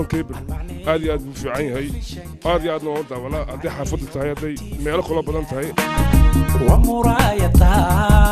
cable aad iyo aad buu fiican yahay aad iyo aadna waan u daawanaa hadday xaafadda tahay hadday meelo kaloo badan tahay ومرايتا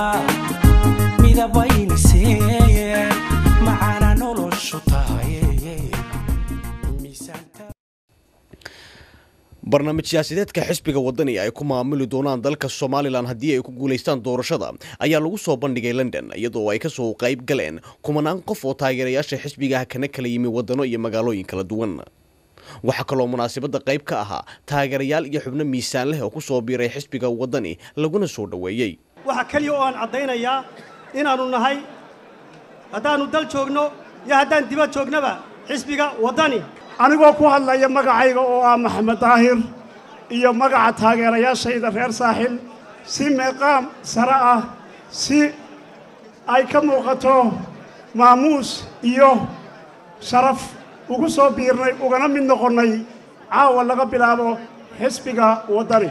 مدبينسي معانا نولش طاي ميسانتا barnaamij siyaasadeedka xisbiga wadani ay ku maamuli doonaan dalka somalilan haddii ay ku guulaystaan doorashada ayaa lagu soo bandhigay london iyadoo ay kasoo qayb galeen kumanaan qof oo taageerayaasha xisbigaah kana kala yimi wadano iyo magaalooyin kala duwan waxaa kaloo munaasabadda qayb ka ahaa taageerayaal iyo xubno miisaan leh oo ku soo biiray xisbiga wadani laguna soo dhoweeyey waxaa keliya oo aan caddaynayaa inaannu nahay haddaannu dal joogno iyo haddaan dibad joognaba xisbiga waddani anigoo ku hadlaya magacayga oo ah maxamed daahir iyo magaca taageerayaashayda reer saaxil si meeqaam sare ah si ay ka muuqato maamuus iyo sharaf ugu soo biirnay ugana mid noqonnay caawa laga bilaabo xisbiga waddani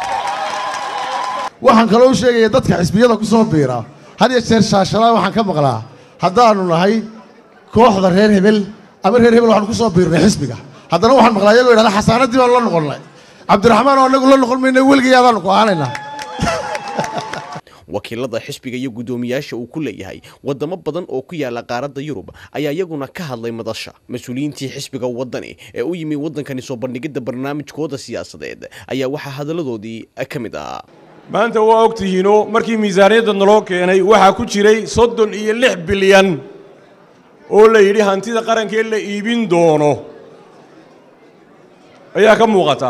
waxaan kaloo u sheegaya dadka xisbiyada ku soo biira had iyo jeer shaashalaa waxaan ka maqlaa haddaannu nahay kooxda reer hebel ama reer hebel waxaanu ku soo biirnay xisbiga haddana waxaan maqlaa iyagoo yidhahda xasaanaddii baanu la noqonnay cabdiraxmaan oo annagu la noqon mayna weligay adaanu ku aanaynaa wakiilada xisbiga iyo guddoomiyaasha uu ku leeyahay wadamo badan oo ku yaala qaaradda yurub ayaa iyaguna ka hadlay madasha mas-uuliyiintii xisbiga wadani ee u yimi waddankani soo bandhigidda barnaamijkooda siyaasadeed ayaa waxaa hadalladoodii ka mid ahaa maanta waa og tihiinoo markii miisaaniyadda naloo keenay waxaa ku jiray soddon iyo lix bilyan oo la yidhi hantida qarankee la iibin doono ayaa ka muuqata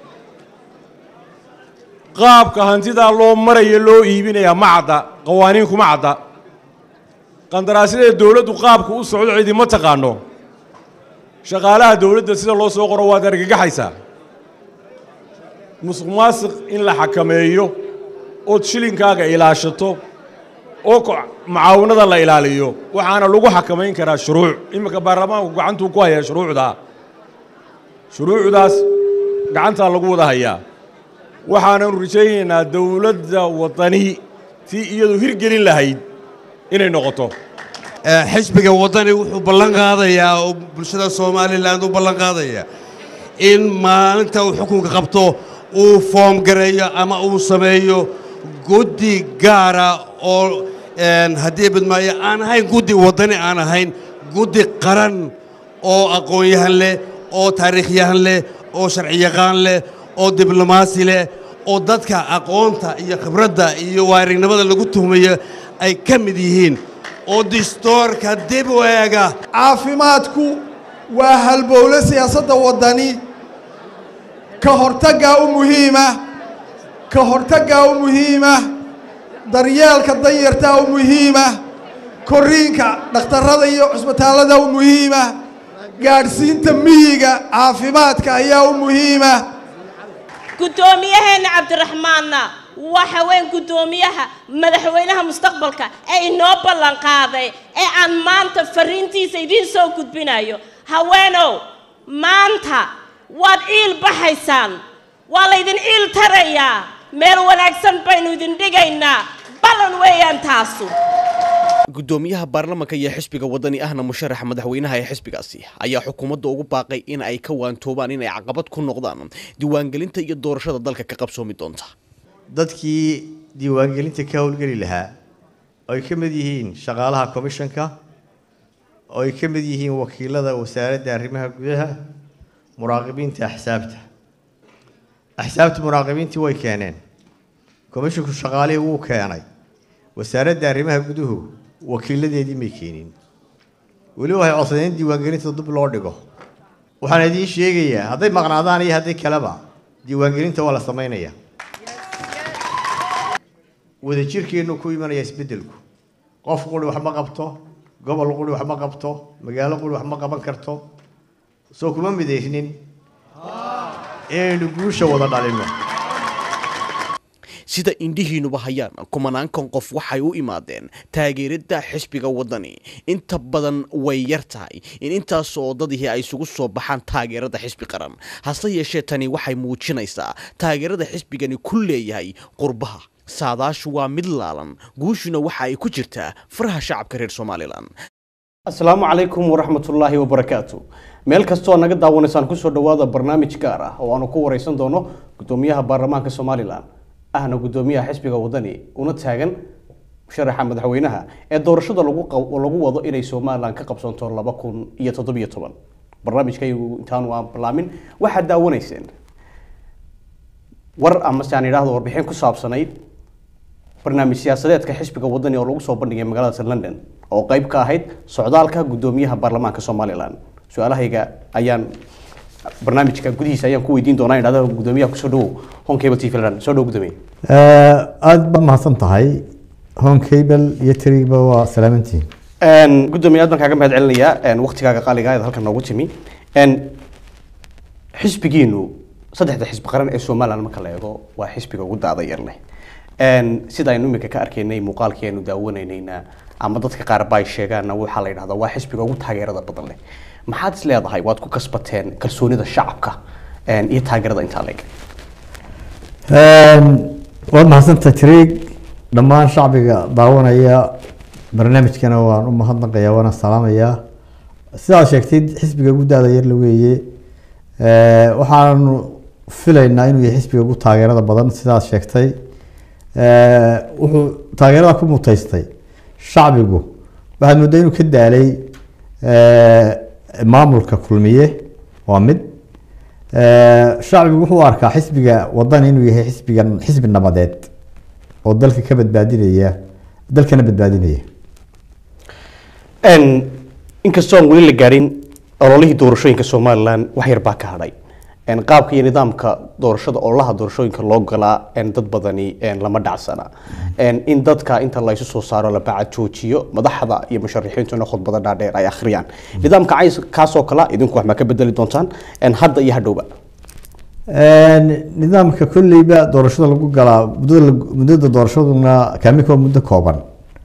qaabka hantidaa loo maraya loo iibinayaa ma cadda qawaaniin kuma cadda qandaraasyada dawladdu qaabka u socdo cidi ma taqaanno shaqaalaha dawladda sida loo soo qoro waad argagaxaysaa musuq maasiq in la xakameeyo ood shilinkaaga ilaashato oo mucaawanada la ilaaliyo waxaana lagu xakamayn karaa shuruuc iminka baarlamaanku gacantuu ku hayaa shuruucdaa shuruucdaas gacantaa lagu wada hayaa waxaananu rajaynaynaa dawladda waddani tii iyadu hirgelin lahayd inay noqoto xisbiga waddani wuxuu ballan qaadayaa oo bulshada somalilan u ballan qaadaya in maalinta uu xukunka qabto uu foom gareeyo ama uu sameeyo guddi gaara oo haddii badmaayo aan ahayn guddi waddani aan ahayn guddi qaran oo aqoon-yahan leh oo taariikhyahan leh oo sharciyaqaan leh oo diblomaasi leh oo dadka aqoonta iyo khibradda iyo waarignimada lagu tuhmayo ay ka mid yihiin oo distoorka dib u eega caafimaadku waa halbowle siyaasadda waddani ka hortaggaa u muhiima ka hortaggaa u muhiima daryeelka danyartaa u muhiima korriinka dhakhtarrada iyo cusbitaallada u muhiima gaadhsiinta miyiga caafimaadka ayaa u muhiima guddoomiyaheenna cabdiraxmaanna waxa weyn guddoomiyaha madaxweynaha mustaqbalka ee inoo ballan qaaday ee aan maanta fariintiisa idiin soo gudbinayo haweenow maanta waad ciil baxaysaan waa laydin ciil tarayaa meel wanaagsan baynu idin dhigaynaa ballan weeyaan taasu guddoomiyaha baarlamanka iyo xisbiga waddani ahna musharaxa madaxweynaha ee xisbigaasi ayaa xukuumadda ugu baaqay in ay ka waantoobaan inay caqabad ku noqdaan diiwaangelinta iyo doorashada dalka ka qabsoomi doonta dadkii diiwaangelinta ka howlgeli lahaa oo ay ka mid yihiin shaqaalaha komishanka oo ay ka mid yihiin wakiilada wasaaradda arrimaha gudaha muraaqibiinta axsaabta axsaabta muraaqibiintii way keeneen komishinku shaqaalihii wuu keenay wasaaradda arrimaha guduhu wakiiladeedii may keenin weli waxay codsadeen in diiwaangelinta dib loo dhigo waxaan idiin sheegayaa hadday maqnaadaan iyo hadday kaleba diiwaangelinta waa la samaynayaa wadajirkeennu ku imanaya isbeddelku qof quri wax ma qabto gobol quri wax ma qabto magaalo quri wax ma qaban karto soo kuma midaysnin inaynu guusha wada dhalinno sida indhihiinuba hayaan kumanaankan qof waxay u imaadeen taageeridda xisbiga waddani inta badan way yar tahay in intaas oo dadihii ay isugu soo baxaan taageerada xisbi qaran hase yeeshee tani waxay muujinaysaa taageerada xisbigani ku leeyahay qurbaha saadaashu waa mid laalan guushuna waxa ay ku jirtaa faraha shacabka reer somalilan asalaamu calaykum waraxmatullaahi wabarakaatu meel kastoo naga daawanaysaan kusoo dhawaada barnaamij gaar ah oo aanu ku wareysan doono gudoomiyaha baarlamaanka somalilan ahna gudoomiyaha xisbiga wadani una taagan musharaxa madaxweynaha ee doorashada lagu qab- lagu wado inay somalilan ka qabsanto laba kun iyo toddobiyo toban barnaamijkaygu intaanu aan balaamin waxaad daawanayseen war ama se aan idhaahdo warbixin ku saabsanayd barnaamij siyaasadeedka xisbiga wadani oo lagu soo bandhigay magaalada london oo qayb ka ahayd socdaalka gudoomiyaha baarlamaanka somalilan su-aalahayga ayaan barnaamijka gudihiisa ayaan ku weydiin doonaa idhahda gudoomiyaha kusoo dhawow hon cable t v london soo dhow gudoomiye aada baad mahadsan tahay home cable iyo trigba waa salaamantiin Een, gudoomiye aad baan kaaga mahad celinayaa een, waqtigaaga qaaliga ah ee halkan noogu timi Een, xisbigiinu saddexda xisbi qaran ee somalilan marka la eego waa xisbiga ugu daada yar leh Een, sida aynu imika ka arkaynay muuqaalkii aynu daawanaynayna ama dadka qaar ba ay sheegaanna waxaa la yidhahdaa waa xisbiga ugu taageerada badan leh maxaad is leedahay waad ku kasbateen kalsoonida shacabka een, iyo taageerada intaa leeg waad mahadsantahay trig dhammaan shacbiga daawanaya barnaamijkana waan u mahadnaqayaa waana salaamayaa sidaad sheegtay xisbiga ugu daada yar la weeye Eh, waxaanu filaynaa inuu yahay xisbiga ugu taageerada badan sidaad sheegtay Eh, wuxuu taageerada ku mutaystay shacbigu waxaad moodaa inuu ka daalay eh, maamulka kulmiye waa mid Eh, shacbigu wuxuu u arkaa xisbiga wadani inuu yahay xisbigan xisbi nabadeed oo dalka ka badbaadinaya dalkana badbaadinaya Een, inkastoo aan weli la gaarin ololihii doorashooyinka somalilan wax yar baa ka hadhay Een, qaabka iyo nidaamka doorashada ololaha doorashooyinka loo galaa een, dad badani een, lama dhacsana Een, in dadka inta laysu soo saaro la bacad joojiyo madaxda iyo musharixiintuna khudbada dhaadheer ay akhriyaan nidaamka cays- kaasoo kale idinku wax ma ka bedeli doontaan Een, hadda iyo hadhowba nidaamka kolleyba doorashada lagu galaa muddada lag- muddada doorashaduna kaamika waa muddo kooban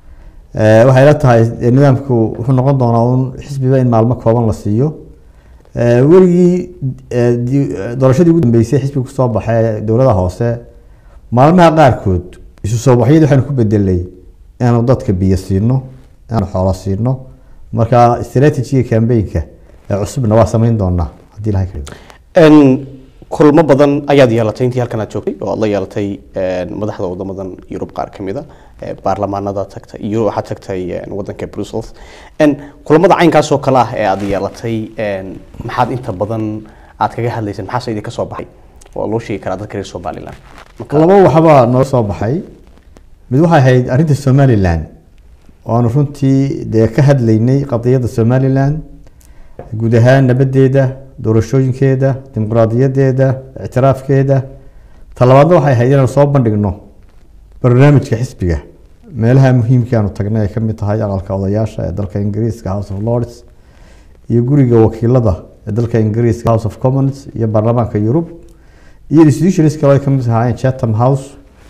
Eh, waxay la tahay eh, nidaamku wuxuu noqon doonaa un xisbiba in maalmo kooban la siiyo Eh, weligii eh, di- eh, doorashadii ugu dambeysay xisbiga kusoo baxay dowlada hoose maalmaha qaarkood isu soo baxyadii waxaynu ku bedelay inaanu dadka biyo siino inaanu xoolo siino marka strategiga campaignka ee cusubna waa samayn doonaa haddii ilahay ka dhigo Een, kulmo badan ayaad yeelatay intii halkan aad joogtay oo aad la yeelatay een, madaxda wadamadan yurub qaar ka mida ee baarlamaanada tagtay iyo waxaad tagtay een, wadanka brussels Een, kulamada caynkaas oo kale ah ee aad yeelatay een, maxaad inta badan aad kaga hadlayseen maxaase idinka soo baxay oo loo sheegi karaa dadka reer somalilan laba waxbaa noo soo baxay mid waxay ahayd arrinta somalilan oo aanu runtii dee ka hadlaynay qadiyadda somalilan guud ahaan nabadeeda doorashooyinkeeda dimuqraadiyadeeda ictiraafkeeda talabaadna waxay ahayd inaanu soo bandhigno barnaamijka xisbiga meelaha muhiimka aanu tagnay ay ka mid tahay aqalka odayaasha ee dalka ingiriiska house of lords iyo guriga wakiilada ee dalka ingiriiska house of commons iyo baarlamaanka yurub iyo institutions kale oo ay ka mid ahaayeen chatham house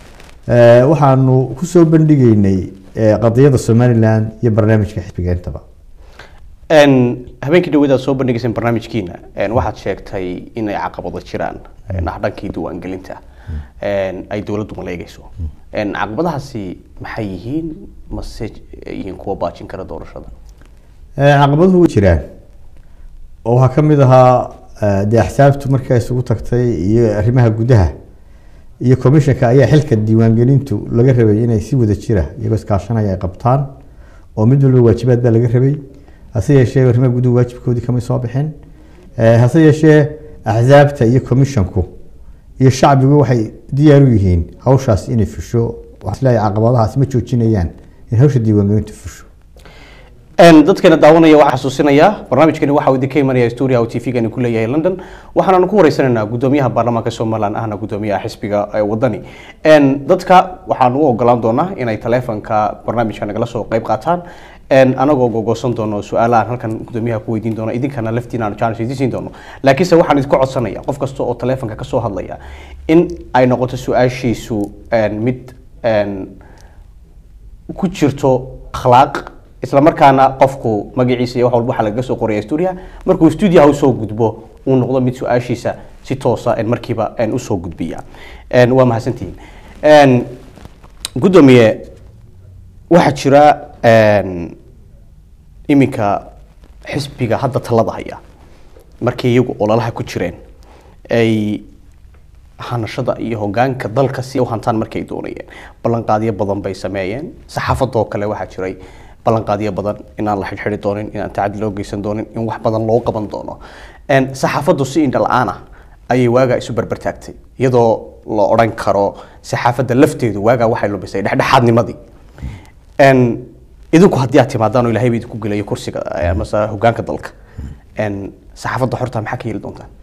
Eh, waxaanu kusoo bandhigeynay eh, qadiyadda somalilan iyo barnaamijka xisbiga intaba Een, habeenkii dhaweed aad soo bandhigayseen barnaamijkiina een, waxaad sheegtay inay caqabado jiraan een, ah dhankii diiwaangelinta een, ay dowladdu maleegayso Een, caqabadahaasi maxay yihiin mase yihiin kuwa baajin kara doorashada Eh, caqabaduhu way jiraan oo waxaa ka mid ahaa eh, dee axsaabtu markii ay isugu tagtay iyo arrimaha gudaha iyo commissionka ayaa xilka diiwaangelintu laga rabay inay si wada jira iyagoo iskaashanaya ay qabtaan oo mid walba waajibaad baa laga rabay hase yeeshee arrimaha guduhu waajibkoodii kamay soo bixin Eh, hase yeeshee axsaabta iyo commissionku iyo shacbigu waxay diyaar u yihiin hawshaas inay fusho waxaan isleeyahay caqabadahaas ma joojinayaan in hawsha diiwaangelintu fusho Een, dadkeena daawanaya waxaa xasuusinaya barnaamijkani waxa uu idinka imanaya studio oo tv-gani ku leeyahay london waxaanaanu ku wareysanaynaa gudoomiyaha baarlamaanka somalilan ahna gudoomiyaha xisbiga ee wadani Een, dadka waxaan u ogolaan doonaa inay taleefanka barnaamijka nagala soo qayb qaataan Een, anagoo gogosan doono su-aalahan halkan gudoomiyaha ku weydiin doono idinkana laftiina aanu chance idin siin doono laakiinse waxaan idinku codsanaya qof kasta oo taleefanka kasoo hadlaya in ay noqoto su-aashiisu een, mid een, ku jirto akhlaaq isla markaana qofku magaciisa iyo wax walba waxaa lagaga soo qoraya stuudiyaha markuu stuudiyaha usoo gudbo uu noqdo mid su-aashiisa si toosa een, markiiba een, usoo gudbiya Een, waa mahadsantihiin Een, gudoomiye waxaa jira een, iminka xisbiga hadda talada haya markii iyagu ololaha ku jireen ay hanashada iyo hogaanka dalka si ay u hantaan markay doonayeen ballanqaadyo badan bay sameeyeen saxaafadoo kale waxaa jiray ballanqaadyo badan inaan la xidhxidhi doonin inaan tacadi loo geysan doonin in wax badan loo qaban doono En, saxaafaddu si indha la-aan ah ayay waagaa isu berbertaagtay iyadoo la odhan karo saxaafadda lafteedu waagaa waxay lumisay dhexdhexaadnimadii En, idinku haddii aad timaadaan oo ilaahay ba idinku gelayo kursiga eh, amase hogaanka dalka En, saxaafadda xorta maxaa ka yeeli doontaan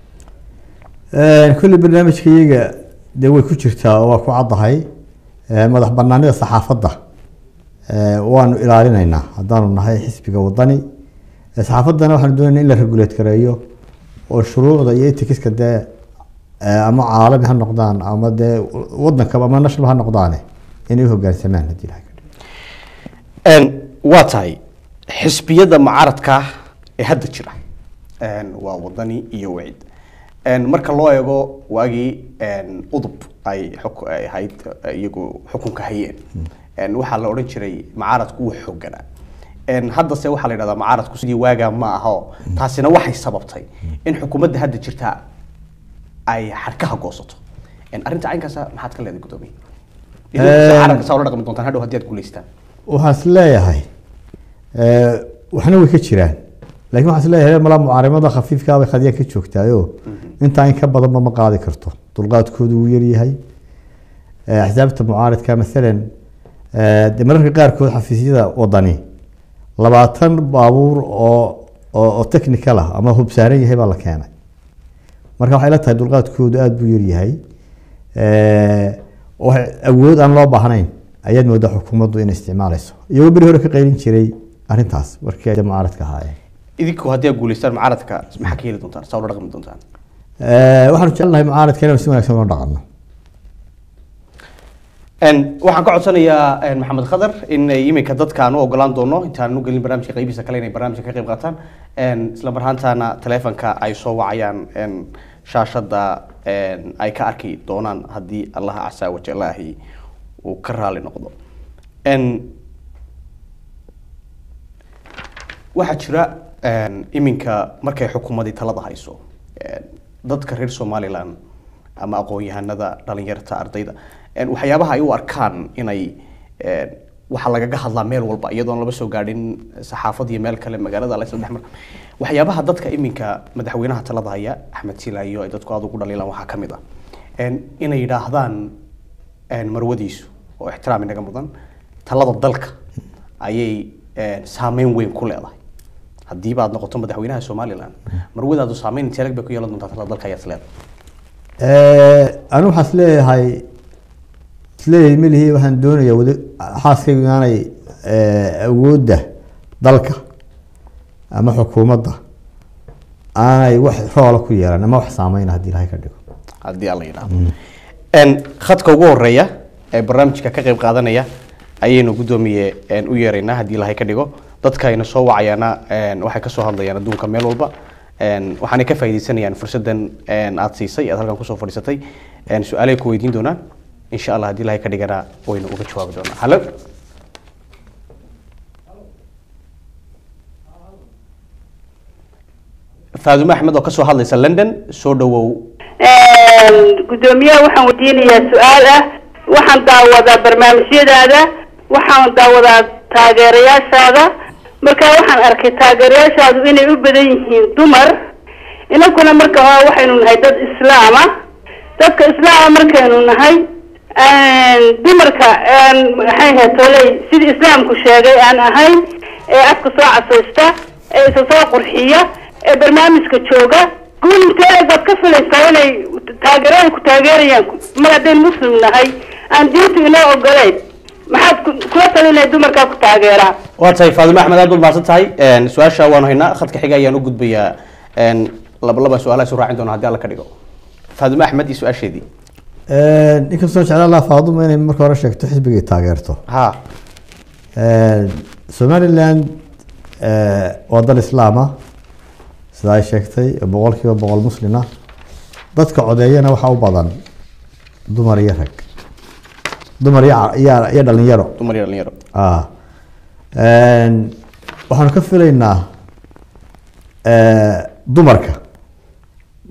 kulli barnaamijka iyaga dee way ku jirtaa oo waa ku caddahay Eh, madax banaanida saxaafadda eh, waanu ilaalinaynaa haddaanu nahay xisbiga wadani Eh, saxaafaddana waxaanu doonaynaa in la regulate gareeyo oo shuruucda iyo etikiska dee eh, ama caalami ha noqdaan ama dee wadankaba ama national ha noqdaane inay u hogaansamaan haddii ilahay En, waa tahay xisbiyada mucaaradka ah ee hadda jira En, waa wadani iyo wacid En, marka loo eego waagii en, udub ay xuk- ay ahayd eh, iyagu xukunka hayeen En, waxaa la odhan jiray mucaaradku wuu xooganaa En, haddase waxaa la yidhahdaa mucaaradku sidii waagaa ma aho taasina waxay sababtay in xukuumadda hadda jirta ay xadhkaha goosato En, arrinta caynkaasa maxaad ka leedahay gudoomiye idinku En- mucaaradka saa ula dhaqmi doontaan hadhow haddii aad guulaystaan waxaan is leeyahay eh, waxna way ka jiraan laakiin waxaan is leeyahay malaa mucaarimada khafiifkaa bay khadiyaan ka joogtaayo intaa in ka badanba ma qaadi karto dulqaadkoodu wuu yaryahay Eh, axsaabta mucaaridka maalan eh, dee mararka qaarkood xafiisyada wadani labaatan baabuur oo oo oo technical ah ama hubsaaran yahay baa la keenay marka waxay la tahay dulqaadkoodu aada buu yaryahay Eh, wax awood aan loo baahnayn ayaad moodaa xukuumaddu inay isticmaalayso iyagoo beri hore ka qaylin jiray arrintaas markii ay mucaaradka ahaayeen idinku haddii aad guulaystaan mucaaradka maxaa ka heli doontaan saa ula dhaqmi doontaan Eh, waxaanu jecelnahay mucaaradka inaan si wanaagsan ula dhaqanno En, waxaan ka codsanayaa en, maxamed khadar in ay iminka dadka aan u ogolaan doono intaan u gelin barnaamijka qaybihiisa kale inay barnaamijka ka qayb qaataan En, isla mar ahaantaana taleefanka ay soo wacayaan en, shaashada en, ay ka arki doonaan haddii allaha casaa wajalaahi uu ka raali noqdo En, waxaa jira en, iminka markay xukuumadii talada hayso en, dadka reer somaliland ama aqoon-yahanada dhalinyarta ardayda en, waxyaabaha ay u arkaan inay en, waxaa lagaga hadlaa meel walba iyadoon laba soo gaadhin saxaafad iyo meel kale magaalada la isla dhex mar waxyaabaha dadka iminka madaxweynaha talada haya axmed silaayo ay dadku aada ugu dhaliilaan waxaa ka mid ah en, inay yidhaahdaan en, marwadiisu oo ixtiraam inaga mudan talada dalka ayay en, saameyn weyn ku leedahay haddiiba aad noqoto madaxweynaha somaliland marwadaadu saameyn intee lag bay ku yeelan doontaa talada dalka ayaad isleedahay Eh, anigu waxaan isleeyahay isleeyahay melihi waxaan doonayaa wada xaaskaygu inaanay eh, awoodda dalka ama xukuumadda aanay wax roola ku yeelan ama wax saameyna haddii ilahay ka dhigo haddii alla yidhaahdo En, khadka ugu horeeya ee barnaamijka ka qayb qaadanaya ayaynu guddoomiye en, u yeeraynaa haddii ilahay ka dhigo dadka ayna soo wacayaana en, waxay kasoo hadlayaan adduunka meel walba En, waxaanay ka faaidaysanayaan fursadan en, aad siisay aad halkan kusoo fadhiisatay En, su-aalay ku weydiin doonaan insha allah haddii ilahay ka dhigana waynu uga jawaabi doonaa hallo faadumo axmed oo kasoo hadlaysa london soo dhawow gudoomiyaha waxaan weydiinayaa su-aal ah waxaan daawadaa barnaamijyadaada waxaan daawadaa taageerayaashaada marka waxaan arkay taageerayaashaadu inay u badan yihiin dumar inankuna marka hore waxaynu nahay dad islaama dadka islaama markaynu nahay dumarka maxay ahayd toley sidii islaamku sheegay aan ahayn ee afka soo casaysta ee isa soo qurxiya ee barnaamijka jooga guul intee baad ka filaysaa inay taageerada ku taageerayaan mar haddaynu muslim nahay aan diintu inoo ogoleyn maxaad ku- kula talinaya dumarkaa ku taageeraa waa tahay faadimo axmed aad baad mahadsan tahay En, su-aasha waanu haynaa khadka xiga ayaan u gudbayaa En, laba laba su-aalaha isu raacin doona haddii alla ka dhigo faadimo axmed iyo su-aasheedii inkastoo jeclaan lahaa faaduma inay marka hore sheegto xisbigay taageerto ha somaliland eh, waa dal islaama sida ay sheegtay oo boqolkiiba boqol muslima dadka codeeyana waxaa u badan dumar iyo rag dumar iyo ca- iyo iyo dhalinyaro dumar iyo dhalinyaro ah Een, waxaanu ka filaynaa eh, dumarka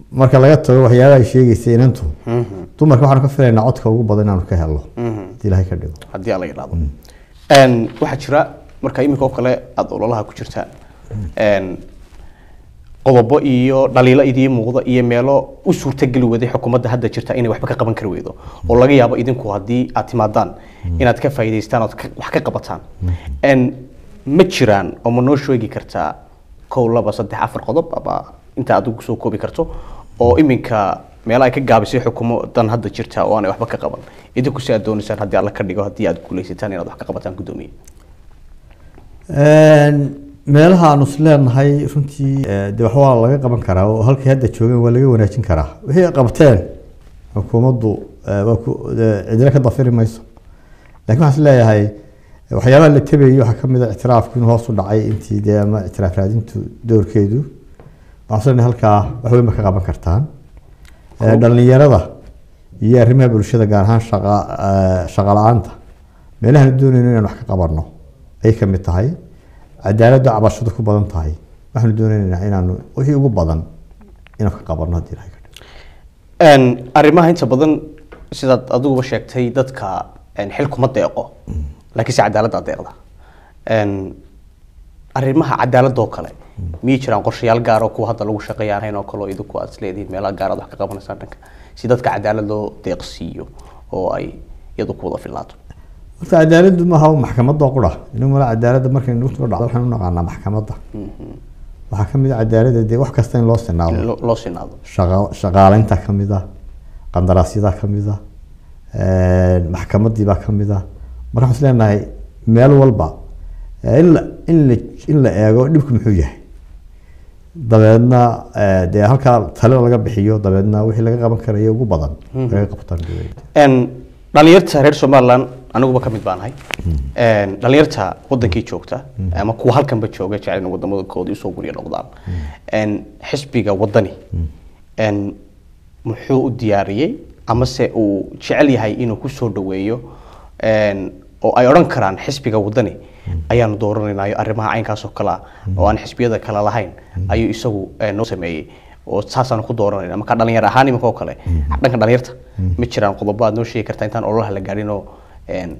marka laga tago waxyaabaha ay sheegaysa inantu dumarka waxaanu ka filaynaa codka ugu badan inaanu ka helno haddii ilaahay ka dhigo haddii aan la yidhaahdo Een, waxaa jira marka iminka oo kale aada ololaha ku jirta een, qodobo iyo dhaliilo idii muuqda iyo meelo u suurtageli waday xukuumadda hadda jirta inay waxba ka qaban kari weydo oo laga yaabo idinku haddii aad timaadaan inaad ka faa'iidaystaan ood ka- wax ka qabataan Een, ma jiraan oo ma noo sheegi kartaa kow laba saddex afar qodob ama inta aad ugu soo koobi karto oo iminka meelo ay ka gaabisay xukuumadan hadda jirta oo aanay waxba ka qaban idinku si aad doonaysaan haddii alla ka dhigo haddii aad guulaysataan inaad wax ka qabataan guddoomiye meelaha aanu is leenahay runtii eh, dee wax waa laga qaban karaa oo halkay hadda joogeen waa laga wanaajin karaa wixii ay qabteen xukuumaddu eh, waa ku eh, cidina ka dafiri mayso laakiin waxaan is leeyahay eh, waxyaabaha la tabayay waxaa kamid a ictiraafku inuu hoos u dhacay intii dee ama ictiraaf raadintu doorkeedu waxaan is leenahay halkaa wax weyn ba ka qaban kartaan Eh, dhalinyarada iyo arrimaha bulshada gaar ahaan shaqa eh, shaqa la-aanta meelahaan doonayno inaan wax ka qabanno ayay ka mid tahay cadaaladda cabashadu ku badan tahay waxaanu doonaynaa inaanu wixii ugu badan inaan ka qabanno haddii ilahay ka dhigo. Een, arrimaha inta badan sidaad adiguba sheegtay dadka een, xil kuma deeqo laakiinse cadaaladda deeqda Een, arrimaha cadaaladda oo kale miyay jiraan qorshayaal gaar oo kuwa hadda lagu shaqeeya aan ahayn oo kale oo idinku aad isleedihiin meelaha gaar aad wax ka qabanaysaan dhanka si dadka cadaalad loo deeqsiiyo oo ay iyadu ku wada filnaato horta cadaaladdu maaha maxkamadda oo qura inagu mala cadaaladda markay nagu soo dhacdo waxaan u naqaanaa maxkamadda waxaa ka mid a cadaaladda dee wax kasta in loo sinaado Loo- loo sinaado shaqa- shaqaaleynta ka mid ah qandaraasyada ka mid ah maxkamaddii baa ka mid ah marka waxaan is leenahay meel walba eh, in la in la in la eego dhibku muxuu yahay dabeedna eh, dee halkaa talo laga bixiyo dabeedna wixii laga qaban karayo ugu badan Mhm. laga qabtaan dowladda Een, dhalinyarta reer somaliland aniguba ka mid baan ahay Een, dhalinyarta wadankii joogta ama kuwa halkanba jooga jecel in wadamadoodii usoo gurya noqdaan Een, xisbiga wadani een, muxuu u diyaariyey amase uu jecel yahay inuu kusoo dhaweeyo een, oo ay odhan karaan xisbiga wadani ayaanu dooranaynayo arrimaha caynkaas oo kale ah oo aan xisbiyada kale lahayn ayuu isagu eh, noo sameeyey oo saasaanu ku dooranayna marka dhalinyar ahaan iminka oo kale dhanka dhalinyarta ma jiraan qodobo aad noo sheegi kartaa intaan ololaha la gaadhin oo een,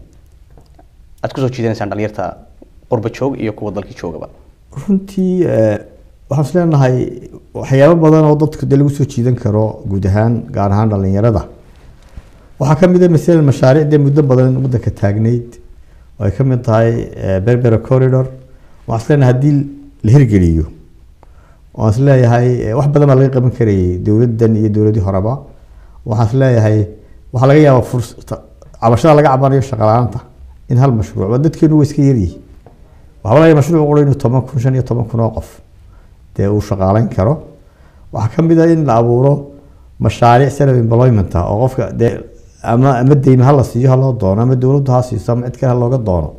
aad kusoo jiidanaysaan dhalinyarta qurba joog iyo kuwa dalkii joogaba runtii eh, waxaan is leenahay waxyaabo badan oo dadka dee lagu soo jiidan karo guud ahaan gaar ahaan dhalinyarada waxaa ka mid a masalan mashaariic dee muddo badan waddanka taagnayd oo ay ka mid tahay eh, berbera corridor waxaan is leenahay haddii la hirgeliyo waan is leeyahay eh, wax badan baa laga qaban karayay dowladdan iyo dowladii horeba waxaan is leeyahay waxaa laga yaabaa fursata cabashada laga cabanayo shaqa la-aanta in hal mashruuc waa dadkeenu waa iska yaryihi waxaa laga yaabaa mashruuc qura inuu toban kun shan iyo toban kun oo qof dee uu shaqaaleyn karo waxaa ka mid ah in la abuuro mashaariic self employment ah oo qofka dee ama ama deyma ha la siiyo ha loo doono ama dowladdu ha siiso ama cid kale ha looga doono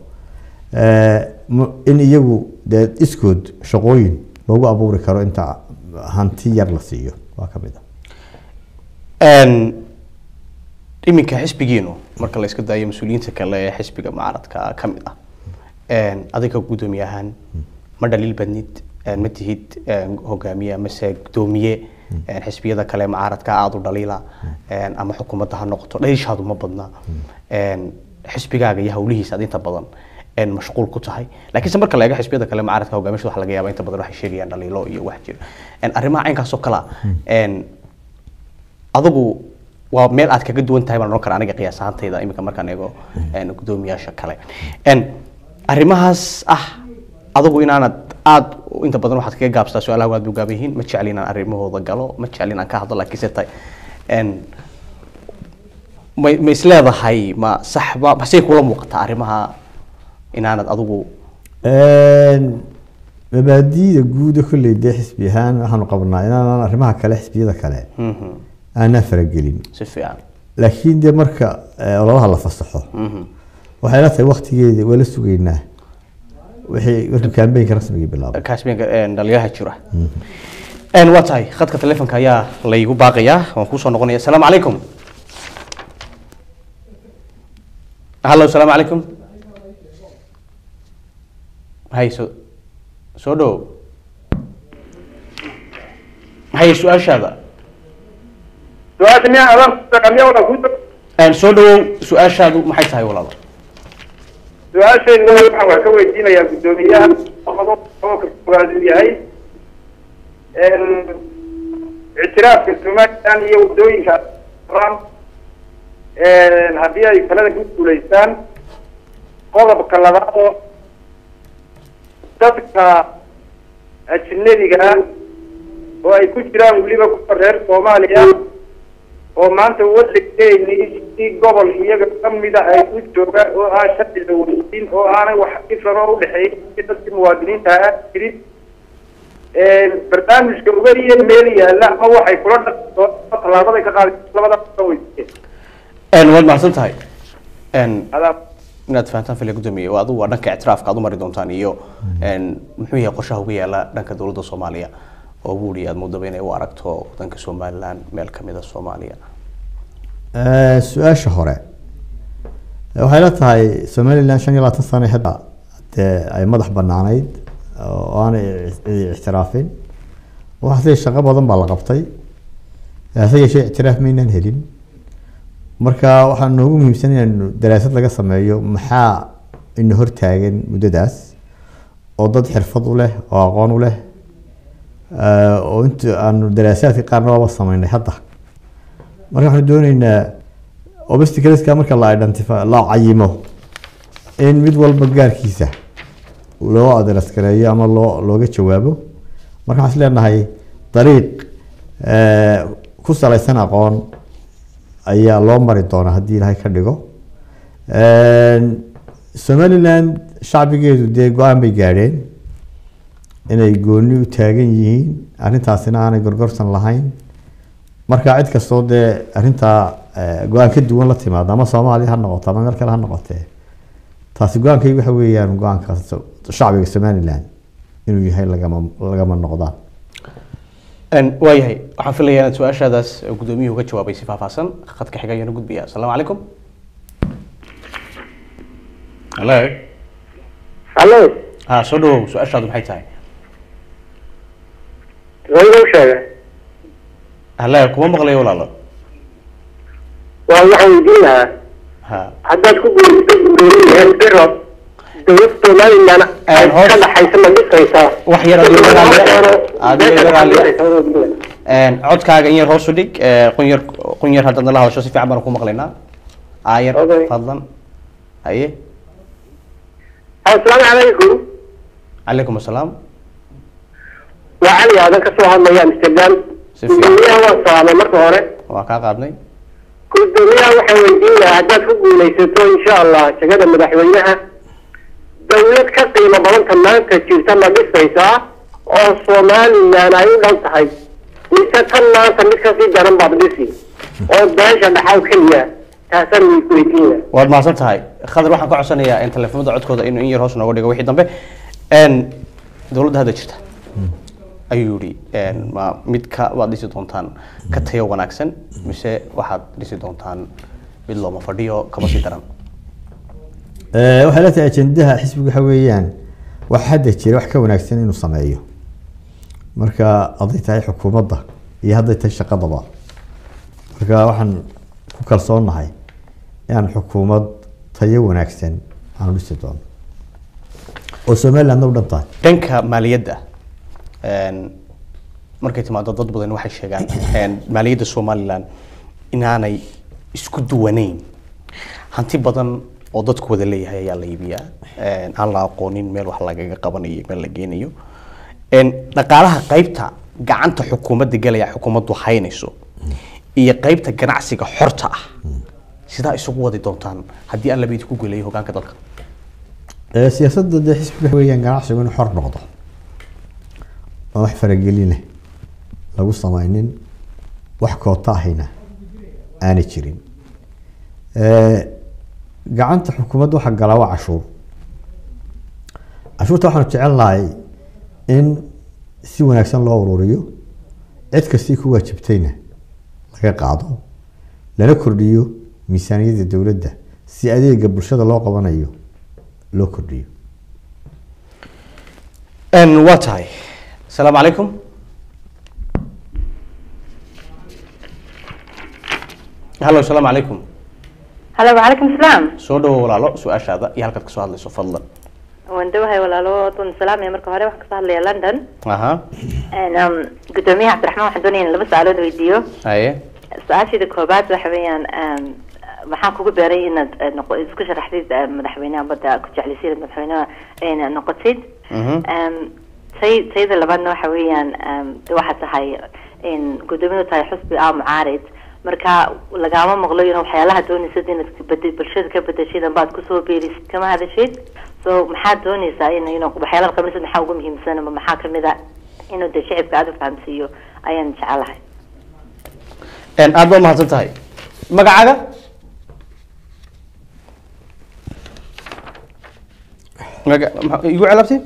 Eh, mu- in iyagu dee iskood shaqooyin loogu abuuri karo inta hanti yar la siiyo waa ka mid ah Een, iminka xisbigiinu marka la iska daayo mas-uuliyiinta kale ee xisbiga mucaaradka ka mid ah Een, adiga guddoomiye ahaan ma dhaliil badnid een, ma tihid een, hogaamiye amase guddoomiye een, xisbiyada kale ee mucaaradka aada u dhaliila een, ama xukuumadda ha noqoto dhaliishaadu ma badna Een, xisbigaaga iyo hawlihiisa aad inta badan een, mashquul ku tahay laakiinse marka la eego xisbiyada kale mucaaradka hogaamiyasha waxa laga yaabaa inta badan waxay sheegayaan dhaliilo iyo wax jira Een, arrimaha caynkaas oo kale ah een, adigu waa meel aad kaga duwan tahay baan odhan karaa aniga qiyaas ahaantayda iminka markaan eego een, guddoomiyaasha kale Een, arrimahaas ah adigu inaanad aad inta badan waxaad kaga gaabsataa su-aalaha waad buu gaaban yihiin ma jecel inaan arrimahooda galo ma jecel inaan ka hadlo laakiinse tahay een, ma ma isleedahay ma saxba masey kula muuqataa arrimaha inaanad adigu mabaadi'da guuda kolley dee xisbi ahaan waxaanu qabnaa inaanan arrimaha kale xisbiyada kale Mhm. aanaa faragelin si fiican laakiin dee marka eh, ololaha la fasaxo Mhm. waxay la tahay waktigeeda waa la sugaynaa wixii markuu kaambeynka rasmiga bilaabo kaasbeenka dhalinyaraha jira Een, waa tahay khadka telefonka ayaa laygu baaqayaa waan kusoo noqonaya asalaamu calaykum hallo asalaamu calaykum hay soo soo dhow hay su-aashaada su-aasha miyaa adan miyaa wadan ku Een, soo dhawow su-aashaadu maxay tahay walaalo su-aashayda waxaan wax ka weydiinayaa guddoomiyaha qodob qodobka koowaad uu yahay ictiraafka somalilan iyo waddooyinka ran haddii ay talada ku guulaystaan qodobka labaad oo dadka ajnabiga ah oo ay ku jiraan weliba kuwa reer soomaaliya oo maanta waddankeeni si gobol iyaga kamida ay u joogaan oo aan sharci la weydiin oo aanay wax dhifan oo udhexeeya dadkii muwaadiniinta ah jirin barnaamijka uga iyo meel yaalla ama waxay kula dhaqo tallaabaday ka qaadi labada ka weydiiyeen Een, waad mahadsan tahay Een, inaad fahantaan fili gudoomiye waa adigu waa dhanka ictiraafka aad u mari doontaan iyo een, muxuu yahay qorshaha uga yaala dhanka dowladda soomaaliya oo buuri aad moodaba inay u aragto wadanka somalilan meel kamid a soomaaliya Eh, su-aasha hore Eh, waxay la tahay somalilan shan iyo labaatan sano hadda dee ay madax banaanayd oo aanay cidi ictiraafin waxaase shaqo badan baa la qabtay hase yeeshee ictiraaf maynaan helin marka waxaa noogu muhiimsan inaynu daraasad laga sameeyo maxaa ina hortaagan muddadaas oo dad xirfad u leh oo aqoon u leh eh, oo inta aanu daraasaadka qaarna waaba sameynay hadda marka waxaanu dooneynaa obstacleska marka la identify la cayimo in mid walba gaarkiisa loo address gareeyo ama loo looga jawaabo marka waxaan is leenahay dariiq eh, ku salaysan aqoon ayaa loo mari doonaa haddii ilaahay ka dhigo somaliland shacbigeedu dee go-aan bay gaadheen inay gooni u taagan yihiin arrintaasina aanay gorgorsan lahayn marka cid kastoo dee arrintaa eh, go-aan ka duwan la timaado ama soomaaliya ha noqoto ama meel kale ha noqotee taasi go-aankay waxa weeyaan go-aanka so- shacbiga somaliland inuu yahay lagama lagama noqdaan Een, waayahay waxaan filayaa inaad su-aashaadaas gudoomiyuhu ka jawaabay si faahfaahsan khadka xiga ayaanu gudbaya asalaamu calaykum halo hallo ha soo dhawow su-aashaadu maxay tahay wayga u sheegay hale kuma maqlayo walaalo waa waxaan weydiin lahaa ha haddaad ku guulaysto gudoomiyaheen biro dowlad somalilan ay ka dhaxaysa ma dhisaysaa wax yar adigo dagaal adigo dagaal Een, codkaaga in yar hoos u dhig ee, qun yar qun yar haddaad nala hadasho si fiican baan ku maqlaynaa aayar fadlan haye asalaamu calaykum calaykum asalaam waa cali aadan ka soo hadlaya amsterdam Si fiican. gudoomiyaha waan salaamay marka hore waa kaa qaadnay gudoomiyaha waxaan weydiin lahaa haddaad ku guulaysato insha allah jagada madaxweynaha dowlad ka qiimo badanta maanta jirta ma dhisaysaa oo somalilan ay u dhan tahay mise tan maanta mid kasii daran baad dhisi oo beesha dhaxaw keliya taasaan ku weydiin lahaa waad mahadsan tahay khadar waxaan ka codsanayaa in telefoonada codkooda inuu in yar hoos nooga dhigo wixii dambe Een, dowladda hadda jirta ayuu yidhi een, ma mid ka waad dhisi doontaan ka tayo wanaagsan mise waxaad dhisi doontaan mid looma fadhiyo kama sii daran Eh, waxay la tahay ajendaha xisbiga waxa weeyaan wax hadda jira wax ka wanaagsan inuu sameeyo marka hadday tahay xukuumadda iyo hadday tahay shaqadaba marka waxaan ku kalsoonahay inaan xukuumad tayo wanaagsan aanu dhisi doono oo somalilandna u dhan tahay dhanka maaliyadda een, markay timaado dad badan waxay sheegaan een, maaliyadda somalilan inaanay isku duwanayn hanti badan oo dadku wada leeyahay ayaa la iibiyaa een, aan la aqoonin meel wax lagaga qabanayo meel la geenayo een, dhaqaalaha qaybta gacanta xukuumadda gelaya xukuumaddu haynayso iyo qaybta ganacsiga xorta ah sidaa isugu wadi doontaan haddii aan labayd ku gelayo hogaanka dalka Eh, siyaasadda dee xisbiga waxa weeyaan ganacsigu inuu xor noqdo oo wax faragelin leh lagu samaynin wax koota ahayna aanay jirin Eh, gacanta xukuumadda waxa galaa waa cashuur cashuurta waxaanu jecel lahay in si wanaagsan loo ururiyo cid kastii ku waajibtayna laga qaado lana kordhiyo miisaaniyadda dowladda si adeega bulshada loo qabanayo loo kordhiyo Een, waa tahay asalaamu calaykum hallo asalaamu calaykum halo wacalaykum salaam soo dhawo walaalo su-aashaada iyo halkaad kasoo hadlayso fadlan waan dhawahay walaalo dun salaamaya marka hore waxaan kasoo hadlaya london aha En, um, gudoomiyaha cabdiraxmaan waxaan doonaya in laba su-aalood weydiiyo haye su-aasheeda koobaad waxa weeyaan um, maxaa kugu beeray inaad eh, noqo isku sharaxdid eh, madaxweynaha badda ku jeclaysid madaxweynaha inaad noqotid Um, tay- tayada labaadna waxa weeyaan um, de waxaad tahay in gudoomiyadu tahay xusbi ah mucaarid marka lagaama maqlo in waxyaalaha dooneysad inaad kabed- bulshada ka bedeshid amba aad kusoo beerisid kama hadashid so maxaad dooneysaa in in waxyaalaha qabanaysid maxaa ugu muhiimsan ama maxaa kamid a inuu de shicibka aada u fahamsiiyo ayaan jecelahay En, aad baa umahadsan tahay magacaaga maga ma- igu celabtay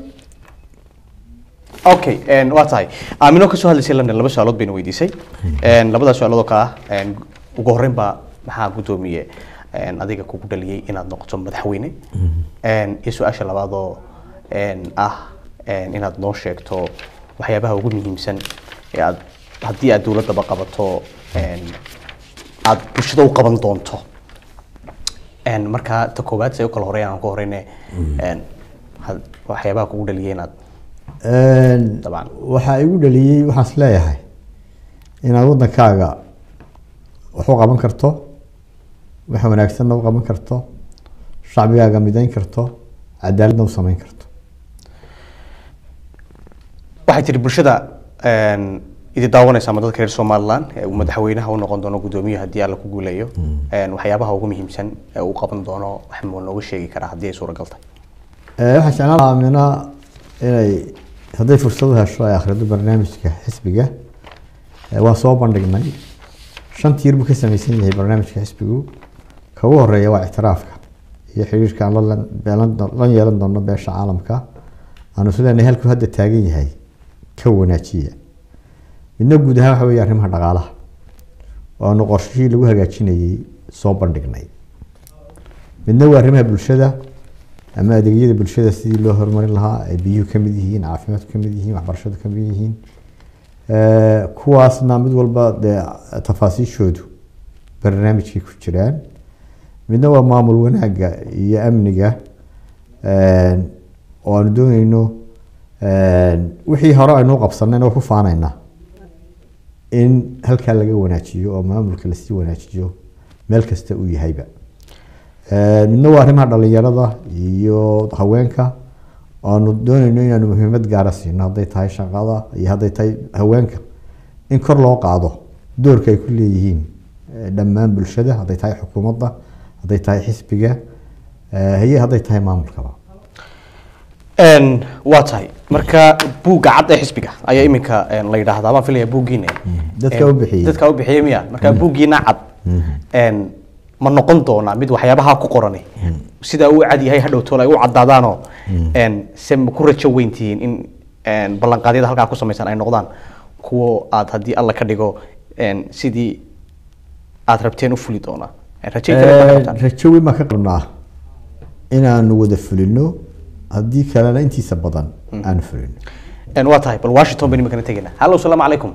okay en, waa tahay aamino kasoo hadlaysay london laba su-aalood bayna weydiisay En, labadaas su-aalood oo kale ah en, ugu horreyn baa maxaa guddoomiye en, adiga kugu dhaliyey inaad noqoto madaxweyne En, iyo su-aasha labaadoo en, ah en, inaad noo sheegto waxyaabaha ugu muhiimsan ee aad haddii aad dowladdaba qabato en, aad bulshada u qaban doonto En, marka ta koowaad say u kala horeeyaan aan ku horeyne En, had- waxyaabaha kugu dhaliyay inaad Dabcan. waxaa igu dhaliyey waxaan is leeyahay inaad waddankaaga wax u qaban karto wax wanaagsanna u qaban karto shacbigaaga midayn karto cadaaladna u samayn karto waxay tiri bulshada en, idi daawanaysa ama dadka reer somaliland ee uu madaxweynaha u noqon doono guddoomiye haddii alla ku guuleeyo En, waxyaabaha ugu muhiimsan ee uu qaban doono wax muu nooga sheegi karaa haddii ay suuragal tahay Eh, waxaan jeclaan lahaa amina inay hadday fursad u hesho ay akhrido barnaamijka xisbiga Eh, waan soo bandhignay shan tiir buu ka samaysan yahay barnaamijka xisbigu ka ugu horeeya waa ictiraafka iyo xiriirka aan la lan- beelan doo- la yeelan doono beesha caalamka aanu islenahay halkuu hadda taagan yahay ka wanaajiya midna guud ahaan waxa weeye arrimaha dhaqaalaha oo aanu qorshihii lagu hagaajinayay soo bandhignay midna waa arrimaha bulshada ama adeegyada bulshada sidii loo horumarin lahaa ay biyuhu ka mid yihiin caafimaadku ka mid yihiin waxbarashadu ka mid yihiin Eh, kuwaasna mid walba dee tafaasiishoodu barnaamijkay ku jiraan midna waa maamul wanaagga iyo amniga eh, oo aanu dooneyno eh, wixii hore aynu u qabsanayna waa ku faanaynaa in halkaa laga wanaajiyo oo maamulka lasii wanaajiyo meel kasta uu yahayba Eh, midna waa arrimaha dhalinyarada iyo haweenka aanu dooneyno inaanu muhiimad gaara siino hadday tahay shaqada iyo hadday tahay haweenka in kor loo qaado doorka ay ku leeyihiin eh, dhammaan bulshada hadday tahay xukuumadda hadday tahay xisbiga eh, iyo hadday tahay maamulkaba En, waa tahay marka buugga cad ee xisbiga ayaa iminka en, la yidhaahdaa baan filaya buuggiina Dadka En, u bixiyey. dadka u bixiyey miya marka buuggiina cad en, ma noqon doonaa mid waxyaabaha ku qorani sida uu cad yahay hadhow tool ay u caddaadaanoo en, se ma ku rajo weyntihiin in en, ballanqaadyada halkaa ku samaysan ay noqdaan kuwo aad haddii alla ka dhigo en, sidii aad rabteen u fuli doonaa En, rajayn kale ma ka qabtaan? rajo weyn baan ka qabnaa inaanu wada fulino haddii kalena intiisa badan aanu fulino En, waa tahay bal washington baynu iminkana tegaynaa hallo asalaamu calaykum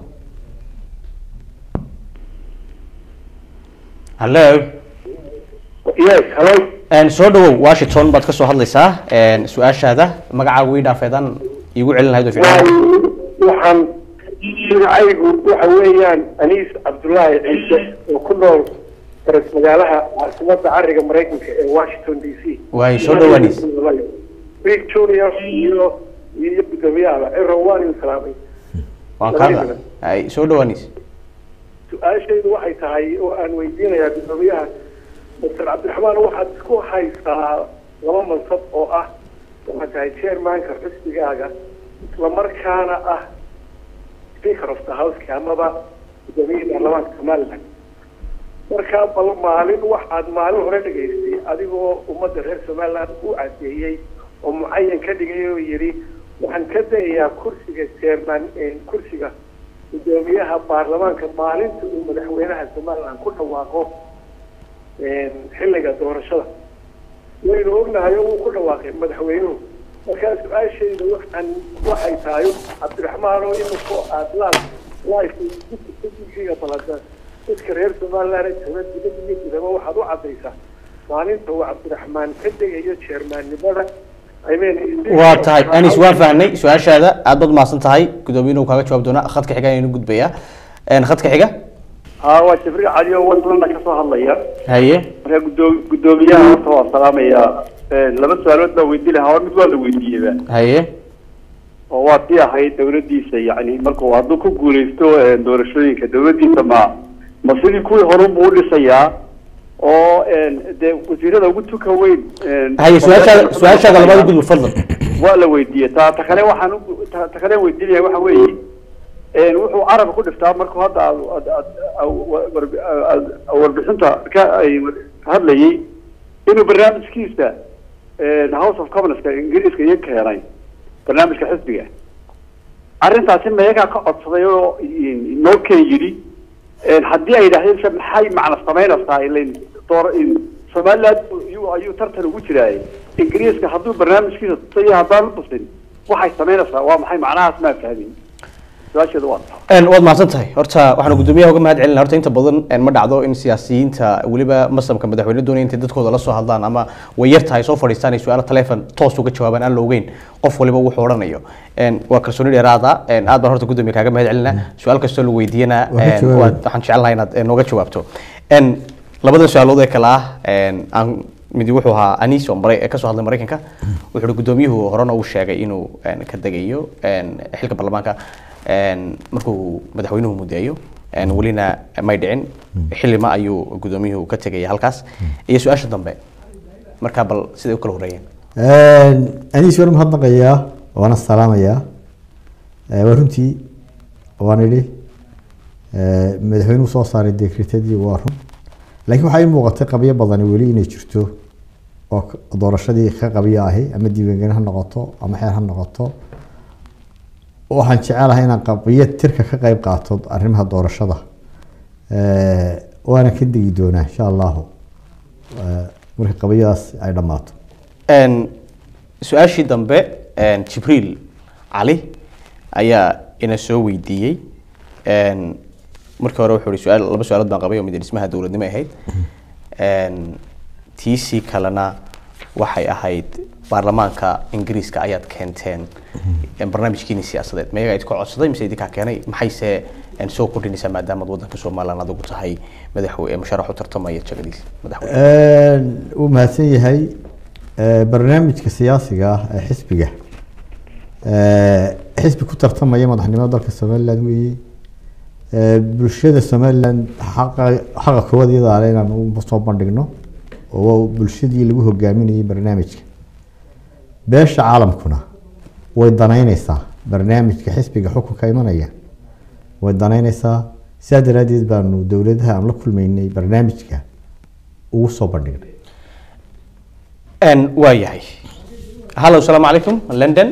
hallo yes hello En, soo dhawow washington baad ka soo hadlaysaa En, su-aashaada magacaagu ii dhaafeedaan iigu celin lahayd oo fiican waxaan magacaygu waxa weeyaan aniis cabdullaahi ciise oo ku nool faras magaalaha caasimadda cariga maraykanka ee washington d c Waay, soo dhawaad, Aniis. big junior iyo iyo gudoomiyahaba eron waan idin salaamay waan kaada ay soo dhawaaniis su-aashaydu waxay tahay oo aan weydiinayaa gudoomiyaha dr cabdiraxmaan waxaad isku haysaa laba mansab oo ah waxaad tahay chairmanka xisbigaaga islamarkaana ah speaker of the houseka amaba gudoomiyihii baarlamaanka somaliland markaa bal maalin waxaad maalin hore dhegaystay adigoo ummadda reer somaliland u cadeeyey oo mucayan ka dhigay oo yidhi waxaan ka dayayaa kursiga chairman kursiga gudoomiyaha baarlamaanka maalinta uu madaxweynaha somaliland ku dhawaaqo xilliga doorashada waynu ognahay oo uu ku dhawaaqay madaxweynuhu markaa su-aashayda waxaan waxay tahay cabdiraxmaan oo imiko aad laal life balada dadka reer somaliland jooga dibadda iyo gudaba waxaad u caddaysaa maalinta uu cabdiraxmaan ka degayo jeermaannimada waa tahay anis waan fahnay su-aashaada aad baad mahadsan tahay gudoomiyuhu kaaga jawaab doonaa khadka xiga ayaynu gudbayaa Een, khadka xiga haa waa jibriil cali oo wandlanda kasoo hadlaya haye marka gudoo- guddoomiyaha horta waan salaamayaa Een, laba su-aalood baa weydiin lahaa hor mid waa la weydiiyeyba haye oo waa tii ahayd dawladdiisa yacni markuu hadduu ku guuleysto een, doorashooyinka dawladdiisa ma ma sidii kuwii horunbuu u dhisayaa oo een, dee wasiirada ugu tuka weyn een, haye su-aashaada su-aashaada labaad gudub fadlan waa la weydiiyey ta ta kale waxaan u- ta ta kale weydiinaya waxa weeye een, wuxuu carabka ku dhiftaa markuu hadda aad- aad- aad- aad- warbi- aad- warbixinta ka ay war- hadlayay inuu barnaamijkiisa een, house of commonska ingiriiska iyo keenay barnaamijka xisbiga arrintaasi mayagaa ka codsaday oo in- noo keen yidhi een, haddii ay yidhaahdeen se maxay macna samaynaysaa ilain door in somaliland ayuu ayuu tartan ugu jiraay ingiriiska hadduu barnaamijkiisa tusay haddaan u tusin waxay samaynaysaa waa maxay macnahaas maa fahmin su-aasheeda waa taa Een, waad mahadsan tahay horta waxaanu gudoomiyaha uga mahad celinaa horta inta badan een, ma dhacdo in siyaasiyiinta weliba masamka madaxweyne doonaya intay dadkooda la soo hadlaan ama way yar tahay soo fadhiistaan ay su-aalo taleefon toos uga jawaabaan aan la ogeyn qof waliba wuxuu odhanayo Een, waa kalsooni dheeraada een, aad baan horta gudoomiya kaaga mahad celinaa su-aal kastoo la weydiiyana Waa ka een, jawaabay. waad- waxaan jecelahay inaad een, nooga jawaabto Een, labadan su-aalood ee kale ah een, aan midi wuxuu ahaa anis oo mara- ee kasoo hadlay maraykanka wuxuu uhi gudoomiyuhu horena uu sheegay inuu een, ka degayo een, xilka baarlamaanka een, markuu madaxweynuhu mudeeyo een, welina may dhicin xilima ayuu gudoomiyuhu ka tegaya halkaas iyo su-aasha dambe markaa bal siday u kala horeeyeen aniis waan mahadnaqayaa waana salaamayaa Eh, waa runtii waan idhi eh, madaxweynuhu soo saaray dekretadii waa run laakiin waxaa ii muuqatay qabyo badani weli inay jirto oo k- doorashadii ka qabyo ahi ama diiwaangelin ha noqoto ama xeer ha noqoto waxaan jecelahay inaan qabyo tirka ka qayb qaato arrimaha doorashada Eh, waana ka degi doonaa insha allahu Eh, marka qabyadaas ay dhammaato Een, su-aashii dambe een, jibriil cali ayaa ina soo weydiiyey Een, markii hore wuxuu ihi su-aal laba su-aalood baan qabay oo mid dhismaha dowladnimo ay ahayd Een, tiisii kalena waxay ahayd baarlamaanka ingiriiska ayaad keenteen een, barnaamijkiini siyaasadeed mayaga idinka codsaday mise idinkaa keenay maxayse een, soo kordhinaysaa maadaamaad wadanka somaliland adigu tahay madaxwe musharax u tartamaya jagadiisa madaxweyne wuu mahadsan yahay Eh, barnaamijka siyaasiga ah ee xisbiga Eh, xisbi ku tartamaya madaxnimada dalka somaliland weeye Eh, bulshada somaliland xaqa xaqa koowaad iyada ale inaan u soo bandhigno oo waa bulshadii lagu hogaaminayay barnaamijka beesha caalamkuna way danaynaysaa barnaamijka xisbiga xukunka imanaya way danaynaysaa sidaa daraaddeed baanu dowladaha aan la kulmaynay barnaamijka ugu soo bandhignay Een, waa yahay hallo salaamu calaykum london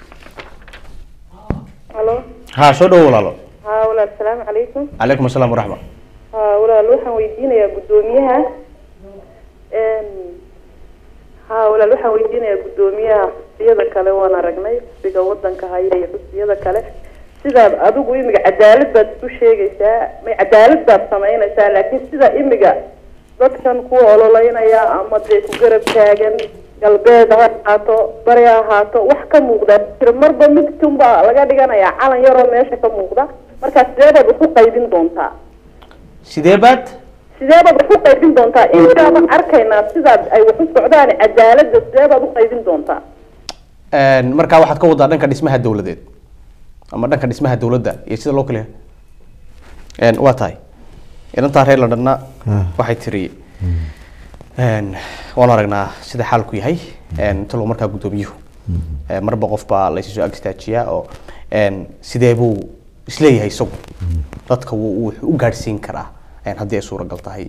halo ha soo dhowo walaalo haa walaal salaamu calaykum calaykum asalaam waraxma haa walaal waxaan weydiinayaa guddoomiyaha n haa walaal waxaan weydiinayaa guddoomiyaha xusbiyada kale waan aragnay xusbiga wadanka haya iyo xusbiyada kale sidaad adigu imiga cadaalad baad isku sheegaysaa may cadaalad baad samaynaysaa laakiin sida imiga dadkan kuwa ololeynaya ama dee ku garab taagan galbeed ha ahaato bari ha ahaato wax ka muuqda jira marba midkunbaa laga dhiganayaa calan yaroo meesha ka muuqda markaa sidee baad wax u qaybin doontaa sidee baad sidee baad wax u qaybin doontaa intaaban arkaynaa sidaad ay wax u socdaan cadaaladda sidee baad u qaybin doontaa Een, markaa waxaad ka wadaa dhanka dhismaha dowladeed ama dhanka dhismaha dowladda iyo sida loo kala Een, waa tahay inantaa reer londonna waxay tiri een, waan aragnaa sida xaalku yahay een, talow markaa guddoomiyuhu Een, marba qof baa laysi soo ag istaajiyaa oo een, sidee buu isleeyahay isagu dadka wuu wuu u gaadhsiin karaa een, haddii ay suuragal tahay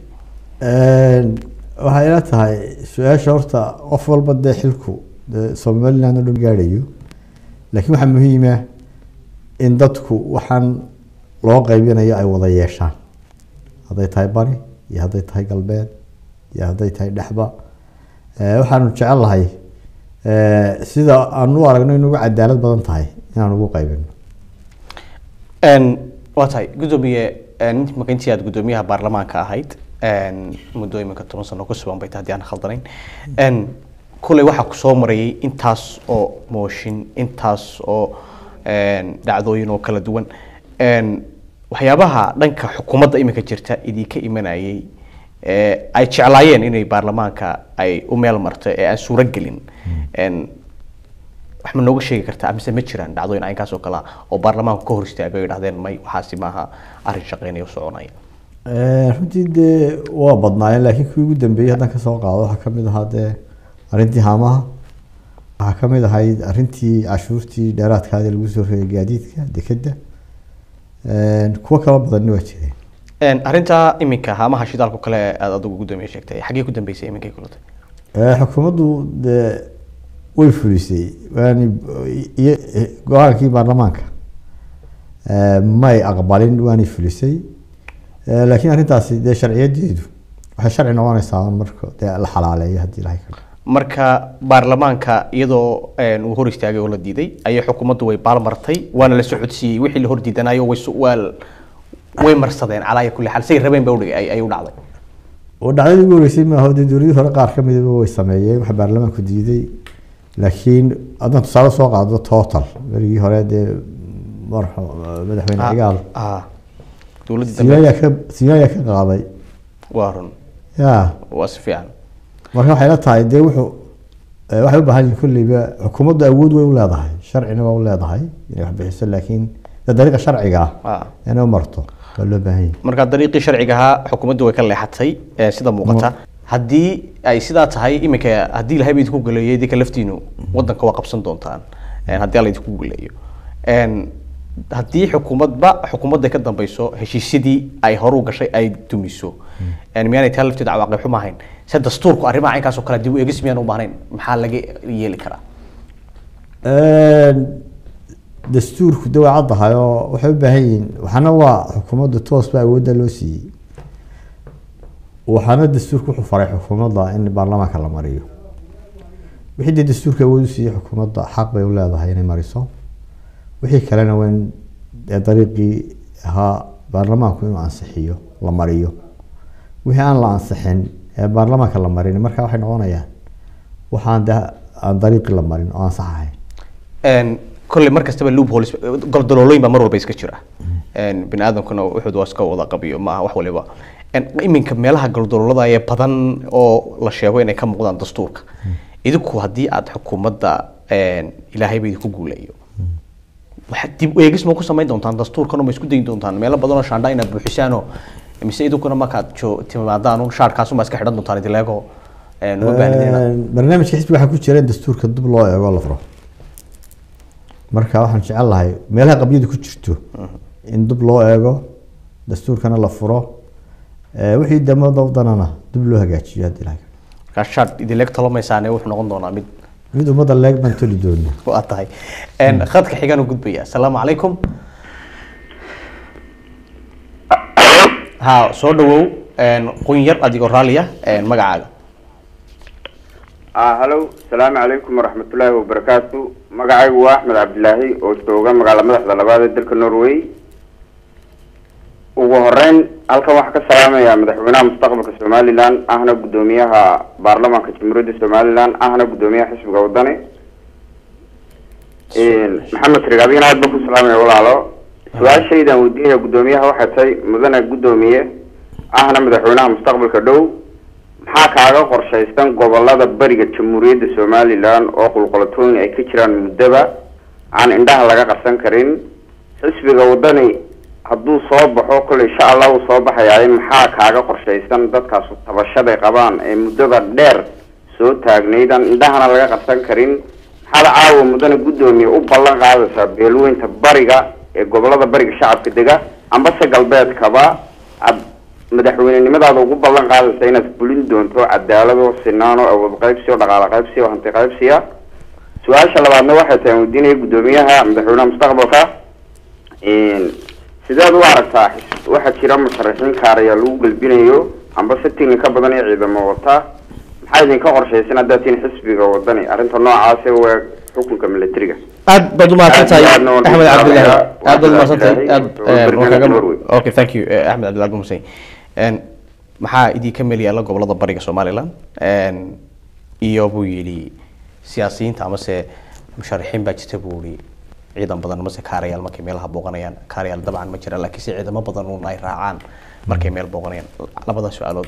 waxay ila tahay su-aasha horta qof walba dee xilku dee somaliland oo dhan gaadhayo laakiin waxaa muhiima in dadku waxaan loo qaybinayo ay wada yeeshaan hadday tahay bari iyo hadday tahay galbeed iyo hadday tahay dhexba Eh, waxaanu jecel lahay eh, sida aan u aragno in ugu cadaalad badan tahay inaan ugu qaybino Een, waa tahay guddoomiye int- marka intii aad guddoomiyaha baarlamaanka ahayd een, muddo iminka toban sano ku sugan bay tahay haddii aan khaldanayn Een, kuley waxaa ku soo marayay intaas oo mooshin intaas oo een, dhacdooyin oo kala duwan Een, waxyaabaha dhanka xukuumadda iminka jirta idinka imanayay ee ay jeclaayeen inay baarlamaanka ay u meel marto ee aan suuro gelin Een, wax ma nooga sheegi kartaa mise ma jiraan dhacdooyin aynkaas oo kale ah oo baarlamaanku ka hor istaagay oo yidhahdeen may waxaasi maaha arrin shaqeynaya oo soconaya Eh, runtii dee waa badnaayeen laakiin kuwii ugu dambeeyey haddaan kasoo qaado waxaa kamid ahaa dee arrintii haamaha waxaa kamid ahayd arrintii cashuurtii dheeraadkaadii lagu soo reeyay gaadiidka dekedda Eh, kuwo kala badanna waa jireen Een, arrinta iminka haamaha shidaalka kale aad adigu guddoomiye sheegtay xaggee ku dambeysay iminkay kulantay Eh, xukuumaddu dee way fulisay waani iyo go-aankii baarlamaanka eh, may aqbalin waanay fulisay Eh, laakiin arrintaasi dee sharciyadeedu waxay sharci noqonaysaa un marka dee la xalaaleeyo haddii ilahay ka marka baarlamaanka iyadoo een, uu hor istaagay oo la diiday ayay xukuumaddu way baalmartay waana la socodsiiyey wixii la hor diidanayo way su- waa l- way marsadeen calaa kulli xaal say rabeen ba udhigay ay- ay u dhacday oo dhacdadii ugu horeysay maaha dee dowladii hore qaar ka midaba way sameeyeen waxa baarlamaanku diiday laakiin haddaan tusaale soo qaado total berigii hore dee marxu- madaxweyne Ah, cigaal ah. dowladdii siyaaya dambe ka siyaaya ka qaaday waa run ya waa si fiican marka waxay la tahay dee wuxuu eh, waxay u baahan yihin kulliba xukuumaddu awood way u leedahay sharcina waa u leedahay inay wax bixiso laakiin dee dariiqa sharciga ah Ah. inay u marto waa loo baahan yahay marka dariiqii sharciga ahaa xukuumaddu way ka leexatay ee sida muuqata haddii ay sidaa tahay iminka haddii ilahay ba idinku galeeyo idinka laftiinu wadanka waa qabsan doontaan een, haddii alla idinku galeeyo Een, haddii xukuumadba xukuumadda ka dambeyso heshiisyadii ay hore u gashay ay dumiso Een, miyaanay taa lafteeda cawaaqib xuma ahayn se dastuurku arrimaha caynkaas oo kale dib u eegis miyaan u baahnayn maxaa laga yeeli karaa Een, dastuurku de way caddahay oo waxay u baahan yihiin waxaana waa xukuumadda toos ba awoodda loo siiyey waxaana dastuurku wuxuu faray xukuumadda in baarlamaanka la mariyo wixii dee dastuurka awood u siiyey xukuumadda xaq bay u leedahay inay mariso wixii kalena waa in dee dariiqii ahaa baarlamaanku inuu ansixiyo la mariyo wixii aan la ansixin ee baarlamaanka la marin marka waxay noqonayaan waxaan de aan dariiqii la marin oo ansax ahayn Een, kolley mar kastaba loopholes goldololooyin baa mar walba iska jira Een, bini aadamkuna wuxuu waa iska wada qabiyo maaha wax waliba Een, iminka meelaha goldololada ee badan oo la sheego inay ka muuqdaan dastuurka idinku haddii aad xukuumadda een, ilaahayba idinku guuleeyo waxaad dib u eegis ma ku samayn doontaan dastuurkan ma isku dayin doontaan meelo badan oo shaandha inaad buuxisaanoo mise idinkuna markaad jo- timaadaan un shaarkaas unbaa iska xidhan doontaan idileego Een, uma baahnidina Een, barnaamijka xisbiga waxaa ku jira in dastuurka dib loo eego oo la furo marka waxaan jecel lahay meelaha qabyadu ku jirto in dib loo eego dastuurkana la furo Eh, wixii damada wadanana dib loo hagaajiyo haddii ilahay markaa shaar idileeg talomaysaane wuxuu noqon doonaa mid mid ummadda leeg baan toli doona waa tahay Een, khadka xigaan u gudbaya asalaamu calaykum ha soo dhawow Een, qun yar adigoo raaliya Een, magacaaga ah hallo asalaamu calaykum waraxmatullaahi wabarakaatu magacaygu waa axmed cabdilaahi oo jooga magaala madaxda labaad ee dalka norway ugu horeyn halkan waxaa ka salaamayaa madaxweynaha mustaqbalka somalilan ahna guddoomiyaha baarlamaanka jamhuuriyadda somalilan ahna guddoomiyaha xisbiga wadani maxamed trig adigana aad baan ku salaamaya walaalo su-aashaydan weydiinaya guddoomiyaha waxay tahay mudane guddoomiye ahna madaxweynaha mustaqbalka dhow maxaa kaaga qorshaysan gobolada bariga jamhuuriyadda somalilan oo qulqulatooyin ay ka jiraan muddaba aan indhaha laga qarsan karin xisbiga wadani hadduu soo baxo kole insha allah uu soo baxayaa maxaa kaaga qorshaysan dadkaas tabashaday qabaan ee muddada dheer soo taagnayd aan indhahana laga qarsan karin maxaad caawa mudane guddoomiye u ballan qaadaysaa beelweynta bariga ee gobolada bariga shacabka dega ambase galbeedkaba aad madaxweynenimadaada ugu ballan qaadaysa inaad fulin doonto cadaalado sinaano awood qaybsi oo dhaqaale qaybsi oo hanti qaybsiya su-aasha labaadna waxay tahay aan weydiinaya guddoomiyaha madaxweynaha mustaqbalka sideed u aragtaa xis- waxaa jira musharaxiin kaaraya lagu galbinayo amba si tigni ka badan iyo ciidamo wata maxaa idinka qorshaysan haddaad tihiin xisbiga wadani arrinta noocaasi we xukunka militariga aad baad umahadsan tahay Aad iyo aadna waan axmed ku cabdillahi salaamayaa. aad baad umahadsan tahay Ilaahay aad oo eh, barnaamijka waan kaaga- Norway. okay thank you eh, axmed cabdillahi bumusay maxaa idinka meel yaalla gobolada bariga somaliland En, iyo buu yidhi siyaasiyiinta amase musharaxiin baa jirta buu yidhi ciidan badan amase kaarayaal markay meelaha booqanayaan kaarayaal dabcan ma jiraan laakiin se ciidamo badan uun ay raacaan markay meel booqanayaan labada su-aalood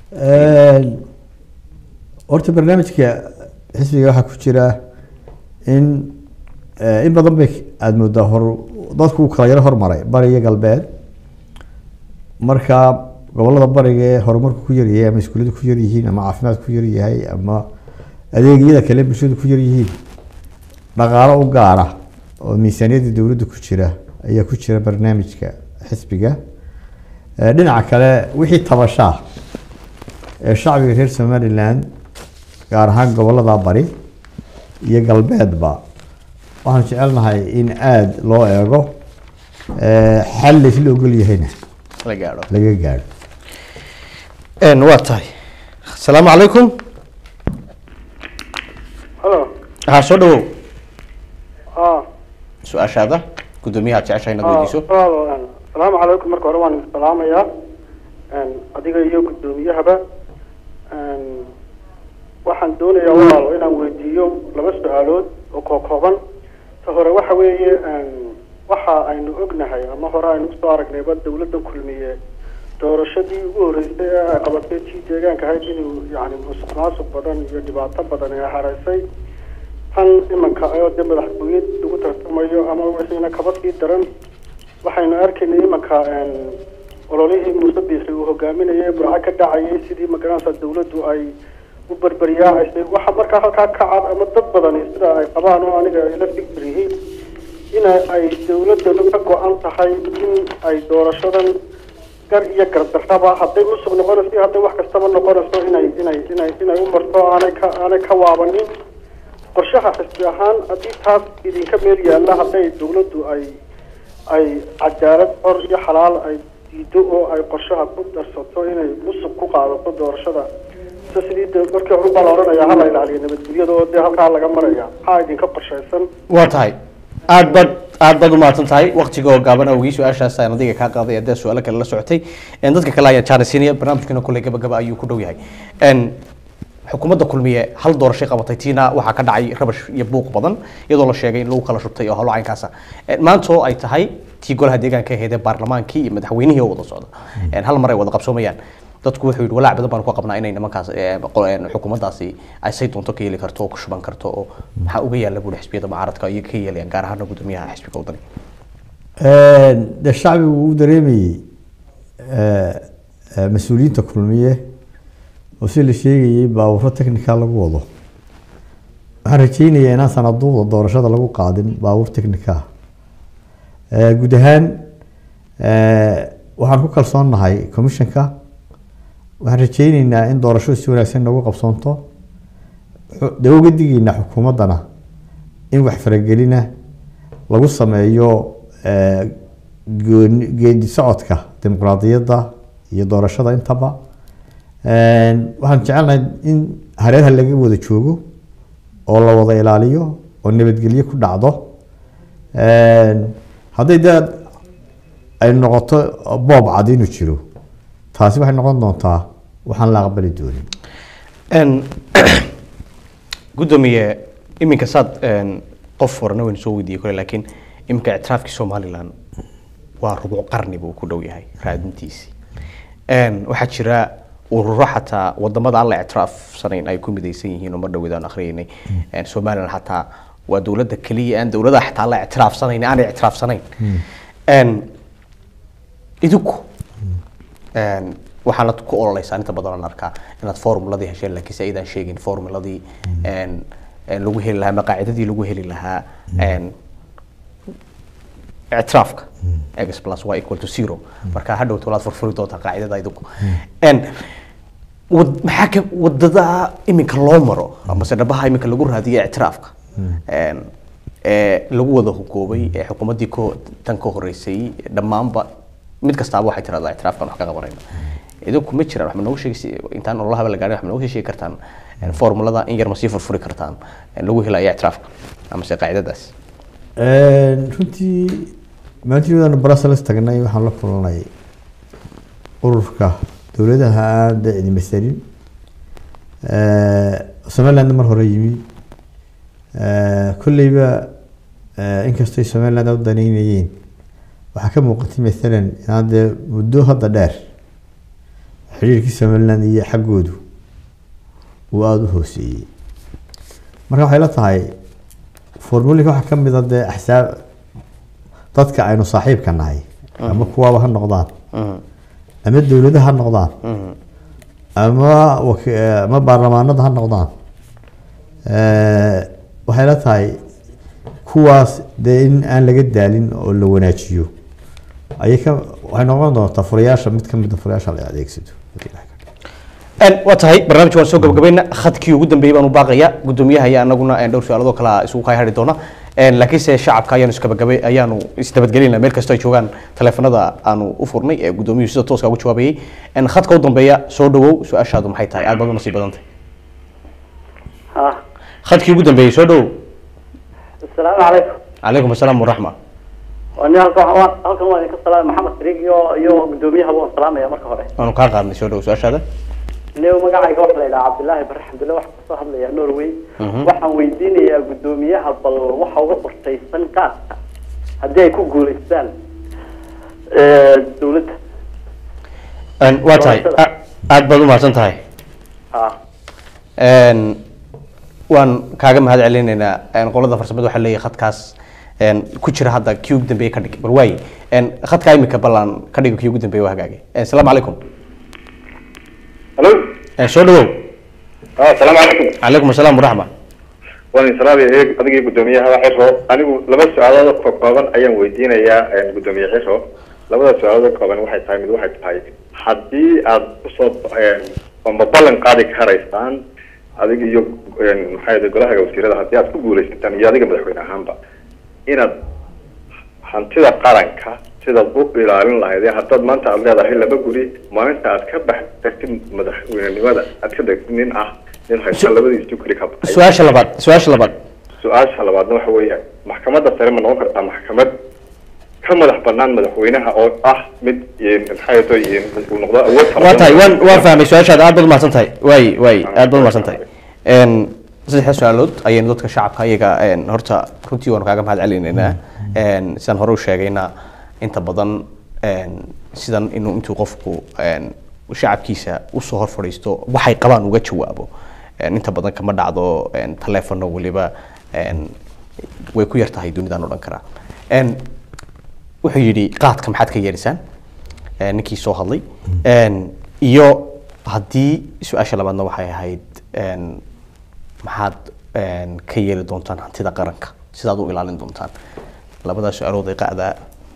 horta barnaamijka xisbiga waxaa ku jira in eh, in badan bay aada moodaa hor dadku uu kala yaro hormaray bari iyo galbeed marka gobolada bariga ee horumarku ku yaryahay ama iskuulladu ku yaryihiin ama caafimaadku ku yaryahay ama adeegyada kale bulshadu ku yaryihiin dhaqaalo u gaara oo miisaaniyadda dowladda ku jira ayaa ku jira barnaamijka xisbiga Eh, dhinaca kale wixii tabashaa ee shacbiga reer somaliland gaar ahaan gobolada bari iyo galbeedba waxaan jecelnahay in aada loo eego eh, xal laysla ogol yahayna la gaadho laga gaadho En, waa tahay asalaamu calaykum halo ha soo dhawow ah su-aashaada guddoomiyaha aad jeceshahay inaad weydiiso asalaamu calaykum marka hore waan idin salaamayaa Een, adiga iyo guddoomiyahaba Een, waxaan doonayaa walaalo inaan weydiiyo laba su-aalood oo kookooban ta hore waxa weeye een, waxa aynu ognahay ama hore aynu usoo aragnayba dowladda kulmiye doorashadii ugu horeysay ee ay qabatay tii deegaanka ahayd inuu yani musuq maasuq badan iyo dhibaato badan ee hareysay tan imanka oo dee madaxtooyad lagu tartamayo ama wixiina kaba sii daran waxaynu arkaynay imanka een, ololihii muuse biixi uu hogaaminayay burco ka dhacayay sidii magaranaysa dowladdu ay u berberyaacaysay waxa markaa halkaa ka cad ama dad badani sida ay qabaan oo aniga ila fikir yihiin in ay dowladanu ka go-an tahay in ay doorashadan gar iyo gardarraba hadday musuq noqonayso iyo hadday wax kastaba noqonayso inay inay inay inay u marto aanay ka aanay ka waabanin qorshaha xisbi ahaan haddii taas idinka meel yaalla hadday dowladdu ay ay cadaalad xor iyo xalaal ay diido oo ay qorshaha ku darsato inay musuq ku qaadato doorashada se sidii de markii hore baa la odhanayaa hala ilaaliyo nabadgelyada oo dee halkaa laga maraya maxaa idinka qorshaysan waa tahay aad baad aad baad umahadsan tahay waqtiga oo gaaban awgii su-aashaas aan adiga kaa qaaday adee su-aalo kale la socotay En, dadka kale ayaa jaanisiinaya barnaamijkana kulley gabagaba ayuu ku dhow yahay En, xukuumadda kulmiye hal doorashay qabatay tiina waxaa ka dhacay rabash iyo buuq badan iyadoo la sheegay in lagu kala shubtay oo howlo caynkaasa En, maanta oo ay tahay tii golaha deegaanka ahayd ee baarlamaankii iyo madaxweynihii oo wada socda En, hal mar ay wada qabsoomayaan dadku wuxuu yidhi walaac badan baan ku qabnaa inay nimankaas eh, qo- en, xukuumaddaasi ay say doonto ka yeeli karto oo ku shuban karto oo maxaa uga yaalla buuri xisbiyada mucaaradka iyo ka yeelayaan gaar ahaana guddoomiyaha xisbiga wadani de shacbigu uu dareemayey eh, eh, mas-uuliyiinta kulmiye oo si la sheegayey baawuro technical lagu wado waxaan rajeynayaa inaan sanaduuda doorashada lagu qaadin baawur technica ah guud ahaan eh, waxaan ku kalsoonnahay commissionka waxaan rajeyneynaa in doorashadu si wanaagsan noogu qabsoonto xu- dee uga digeynaa xukuumaddana in wax faragelina lagu sameeyo eh, gooni- geedi socodka dimuqraadiyadda iyo doorashada intaba Een, waxaan jecelnahay in hareeraha laga wada joogo oo la wada ilaaliyo oo nabadgelyo ku dhacdo Een, hadday dee ay noqoto boob cad inuu jiro taasi waxay noqon doontaa waxaan la aqbali doonin En, guddoomiye iminka saad en, qof horena waynu soo weydiiyey kole laakiin iminka ictiraafkii somaliland waa rubuc qarni buu ku dhow yahay raadintiisii En, waxaa jira ururo xataa wadamada aan la ictiraafsanayn ay ku midaysan yihiin oo mar dhaweed aan akhriyeynay En, somaliland xataa waa dowladda keliya aan dowladaha xataa la ictiraafsanayn aanay ictiraafsanayn En, idinku En, waxaanad ku ololeysaan inta badan aan arkaa inaad formuladii hesheen laakiinse aydaan sheegin formuladii en, en lagu heli lahaa maqaacidadii lagu heli lahaa en, ictiraafka x plus y equal to zero marka hadhow tolaad furfuri doontaa qaacidada idinku En, wad- maxaa ka wadada iminka loo maro amase dhabaha iminka lagu raadiyo ictiraafka En, ee lagu wada hugoobay ee xukuumaddii ko tan ka horeysay dhammaanba mid kastaaba waxay tiraahdaa ictiraafkan wax ka qabanayna idinku ma jiraan wax ma noogu sheegi intaan ololahaba la gaadhin wax ma noogu sheegi kartaan een, formulada in yar ma sii furfuri kartaan een, lagu helayo ictiraafka amase qaacidadaas runtii maalintii brussels tagnay waxaan la kulnay ururka dowladaha aan dee cidi masalin somaliland mar hore yimi kolleyba inkastoo ay somaliland u daneynayeen waxaa ka muuqatay maalan inaan dee muddo hadda dheer xiriirkii somaliland iyo xaggoodu uu aada u hooseeyey marka waxay la tahay formulika waxaa ka mid a dee axsaab dadka aynu saaxiibka nahay ama kuwaaba ha noqdaan ama dowladaha ha noqdaan ama waki- ama baarlamaanada ha noqdaan waxay la tahay kuwaas dee in aan laga daalin oo la wanaajiyo ayay ka waxay noqon doontaa furayaasha mid ka mid a furayaasha la adeegsado Een, waa tahay barnaamijka waan soo gabagabayna khadkii ugu dambeeyey baan u baaqaya gudoomiyaha iyo anaguna een, dhowr su-aalood oo kale isugu kay hari doona Een, laakiinse shacabka ayaanu isgabagabay ayaanu isnabadgelinaa meel kastoo ay joogaan taleefanada aanu u furnay ee gudoomiyuhu sida tooska ugu jawaabayay Een, khadka u dambeeya soo dhawow su-aashaadu maxay tahay aad baad u nasiib badantay ها khadkii ugu dambeeyey soo dhawow السلام عليكم calaykum asalaam waraxma وأنا halkan waa- halkan waa idinka salaam maxamed sariig iyo iyo gudoomiyaha waan salaamaya marka hore waanu kaa qaadnay soo dhawow su-aashaada neew magacayga waxa la yidhaha cabdilaahi bare xamdulle waxaan kasoo hadlayaa norway waxaan weydiinayaa gudoomiyaha bal waxa uga qorshaysan qaadka haddii ay ku guuleystaan dowladda Een, waa tahay a- aad baad u mahadsan tahay ha Een, waan kaaga mahad celinaynaa een, qolada farsamada waxaa leeyahay khadkaas een, ku jira hadda kii ugu dambeeye ka dhig bal waaye een, khadkaa imika ballan ka dhigo kii ugu dambeeye waa hagaagay Een, asalaamu calaykum Hello. Een, soo dhawow Ah, Assalaamu calaykum. calaykum asalaam waraxma Waan idin salaamaya eeg adigii gudoomiyaha Xiro. Anigu laba su'aalood oo kooban ayaan weydiinayaa een, gudoomiye Xiro. Labada su'aalood oo kooban waxay tahay mid waxay tahay haddii aad kusoo een, ama ballan qaadi karaysaan adiga iyo een, maxaa yidhi golaha wasiirada haddii aad ku guuleysataan iyo adiga madaxweyne ahaanba inaad hantida qaranka sidaad u ilaalin lahayd ee haddaad maanta aad leedahay laba guri maalinta aad ka bax tagtid madaxweynenimada aad ka degtid nin ah nin haysta labadiisu guri ka baxay su-aasha labaad su-aasha labaad su-aasha labaadna waxa weeyaan maxkamadda sare ma noqon kartaa maxkamad ka madax banaan madaxweynaha oo ah mid een, maxaa yeelay uu noqdo awood fara waa badan. tahay waan waan fahmay su-aashaada aad baad u mahadsan tahay waay waay aad baad u mahadsan tahay Een, saddexda su-aalood ayaynu dadka shacabka iyaga een, horta runtii waanu kaaga mahad celinaynaa Een, sidaan hore u sheegayna inta badan een, sidan inuu intuu qofku een, shacabkiisa usoo hor fadhiisto waxay qabaan uga jawaabo Een, inta badan kama dhacdo een, taleefanno weliba een, way ku yar tahay dunidaan odhan karaa Een, wuxuu yidhi qaadka maxaad ka yeelisaan Ee, ninkii soo hadlay Een, iyo haddii su-aasha labaadna waxay ahayd een, maxaad een, ka yeeli doontaan hantida qaranka sidaad u ilaalin doontaan labadaas su-aalood ee qacdaa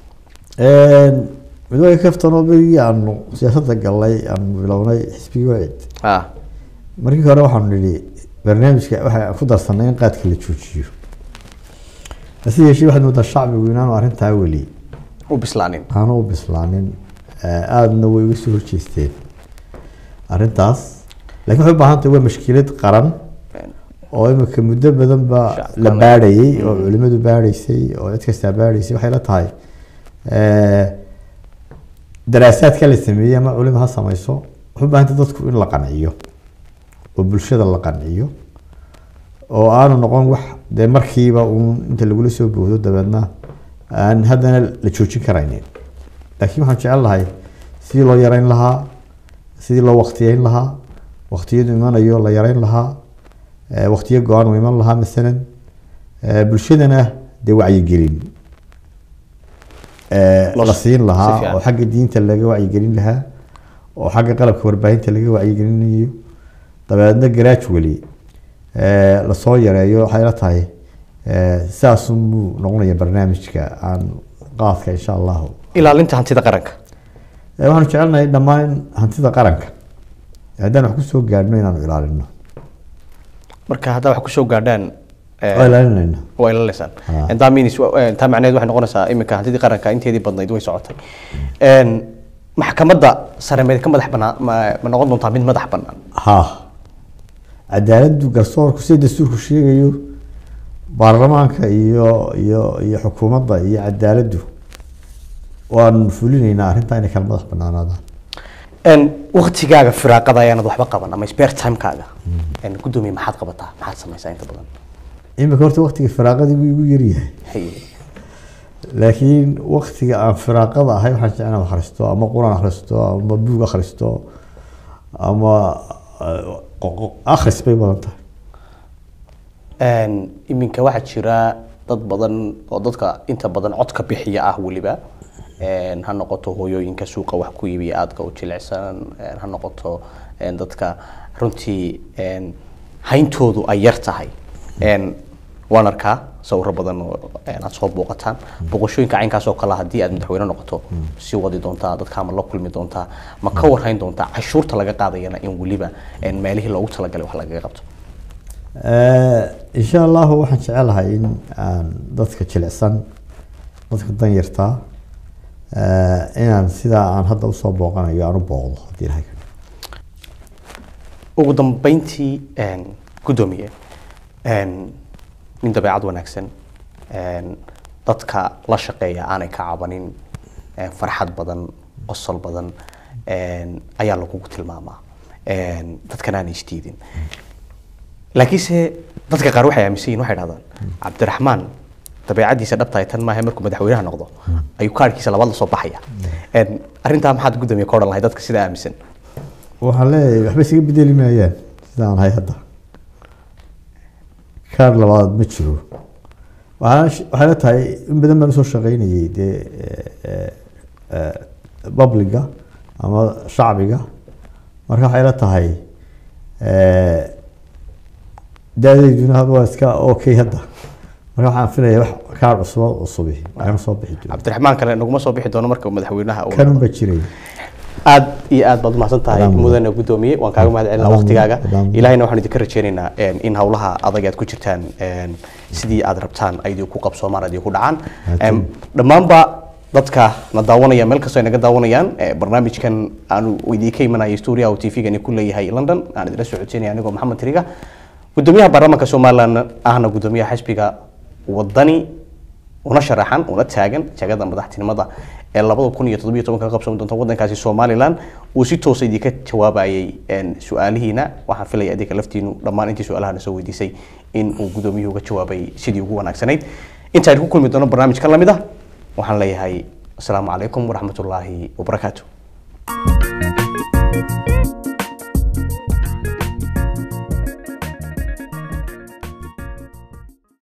midwaa kaftanoo berigii aanu siyaasadda galnay aanu bilownay xisbigii wacid ah markii hore waxaanu nidhi barnaamijka waxaan ku darsanay in qaadka la joojiyo hase yeeshee waxaad moodaa shacbigu inaanu arrintaa weli u bislaanin aanu u bislaanin Eh, aadna way uga soo horjeesteen arrintaas laakiin waxay u baahan tahay waa mashkilad qaran oo imika muddo badan ba la baadhayay oo culimadu baadhaysay oo cid kastaa baadhaysay waxay la tahay eh, daraasaadka la sameeyey ama culimo ha samayso waxay u baahan tahay dadku in la qanciyo oo bulshada la qanciyo oo aanu noqon wax dee markiiba uun inta lagula soo boodo dabeedna aan haddana la joojin karaynin laakiin waxaan jecel lahay sidii loo yareyn lahaa sidii loo waktiyeyn lahaa waktiyadu imanayo la yareyn lahaa eh, waktiyo go-aan uu iman lahaa masalan eh, bulshadana dee wacyigelin eh, Los- la siin si lahaa fiican. oo xagga diinta laga wacyigelin lahaa oo xagga qalabka warbaahinta laga wacyigelinayo dabeedna gradually eh, lasoo yareeyo waxay la tahay eh, saasunbuu noqonaya barnaamijka aan qaadka insha allahu ilaalinta hantida qaranka Eh, waxaanu jecelnahay dhammaan hantida qaranka haddaan wax kusoo gaadhno inaanu ilaalino marka haddaa wax kusoo gaadhaan eh, waa ilaalinayna waa ilaalinaysaan Ah. taa means wa- eh, taa macnaheed waxay noqonaysaa iminka hantidii qaranka inteedii badnayd way socotay Een, maxkamadda sare meed ka madax banaan ma ma noqon doontaa mid madax banaan haa cadaaladdu garsoorku sida dastuurku sheegayo baarlamaanka iyo iyo iyo xukuumadda iyo cadaaladdu waanu fulinaynaa arrintaa inay kala madax banaanaadaan Een, waqtigaaga firaaqada ayaanad waxba qaban ama spare timekaaga Een, guddoomiye maxaad qabataa maxaad samaysaa inta badan imika horta waqtiga firaaqadii wuu igu yaryahay Haye. laakiin waqtiga aan firaaqada ahay waxaan jeclaan inaan akhristo ama quraan akhristo ama buug akhristo ama eh, qo- qo- akhris bay badan tahay Een, iminka waxaa jira dad badan oo dadka inta badan codka bixiya ah weliba Een, ha noqoto hooyooyinka suuqa wax ku iibiya aadka u jilicsan een, ha noqoto een, dadka runtii een, hayntoodu ay yar tahay Een, waan arkaa sawiro badan oo een, aad soo booqataan booqashooyinka caynkaas oo kale haddii aad madaxweyne noqoto sii wadi doontaa dadka ma la kulmi doontaa ma ka warhayn doontaa cashuurta laga qaadayana in weliba een, meelihii loogu talagalay wax lagaga qabto Eh, insha allahu waxaan jecelahay in aan dadka jilicsan dadka danyartaa eh, inaan sidaa aan hadda usoo booqanayo aan u booqdo haddii ilahay ka ugu dambeyntii een, guddoomiye een, nin dabeecad wanaagsan een, dadka la shaqeeya aanay ka cabanin een, farxad badan qosol badan een, ayaa lagugu tilmaamaa een, dadkan aanay isdiidin laakiinse dadka qaar waxay aaminsan yihin waxay dhahdaan cabdiraxmaan dabeecadiisa dhabtahay tan maaha markuu madaxweynaha noqdo ayuu kaarhkiisa labaad la soo baxaya Een, arrintaa maxaad guddoomiye ka odhan lahay dadka sidaa aaminsan waxaan leeyahay waxba isaga bedeli maayaan sidaan ahay hadda kaar labaad ma jiro waxaan sh- waxay la tahay in badan baan usoo shaqaynayay dee eh, eh, publiga ama shacbiga marka waxay la tahay eh, da-dayduna hadda waa iska okay hadda marka waxaan filayaa wax kaar cusub oo cusubi waxaana soo bixi doona cabdiraxmaan kale naguma soo bixi doono marka madaxweynaha uu kanun baa jiray aad iyo aad baad umahadsan tahay mudane guddoomiye waan kaaga mahad celinaa waqtigaaga ilaahayna waxaan idinka rajeynaynaa een, in hawlaha adag aad ku jirtaan een, sidii aad rabtaan ay idinku qabsoomaan ay idinku dhacaan Een, dhammaanba dadka na daawanaya meel kastoo ay naga daawanayaan ee, barnaamijkan aanu idinka imanaya stuudiyaha uu tv-gani ku leeyahay london aan idila socodsiinaya anigoo maxamed tiriga guddoomiyaha baarlamaanka somaliland ahna guddoomiyaha xisbiga wadani una sharaxan una taagan jagada madaxtinimada ee labada kun iyo toddobiyo tobanka ka qabsan doonta wadankaasi somaliland uu si toosa idinka jawaabayay een, su-aalihiina waxaan filaya idinka laftiinu dhammaan intii su-aalaha na soo weydiisay in uu guddoomiyuhu uga jawaabay sidii ugu wanaagsanayd intaan ku kulmi doono barnaamij ka lamid ah waxaan leeyahay asalaamu calaykum waraxmatullaahi wabarakaatu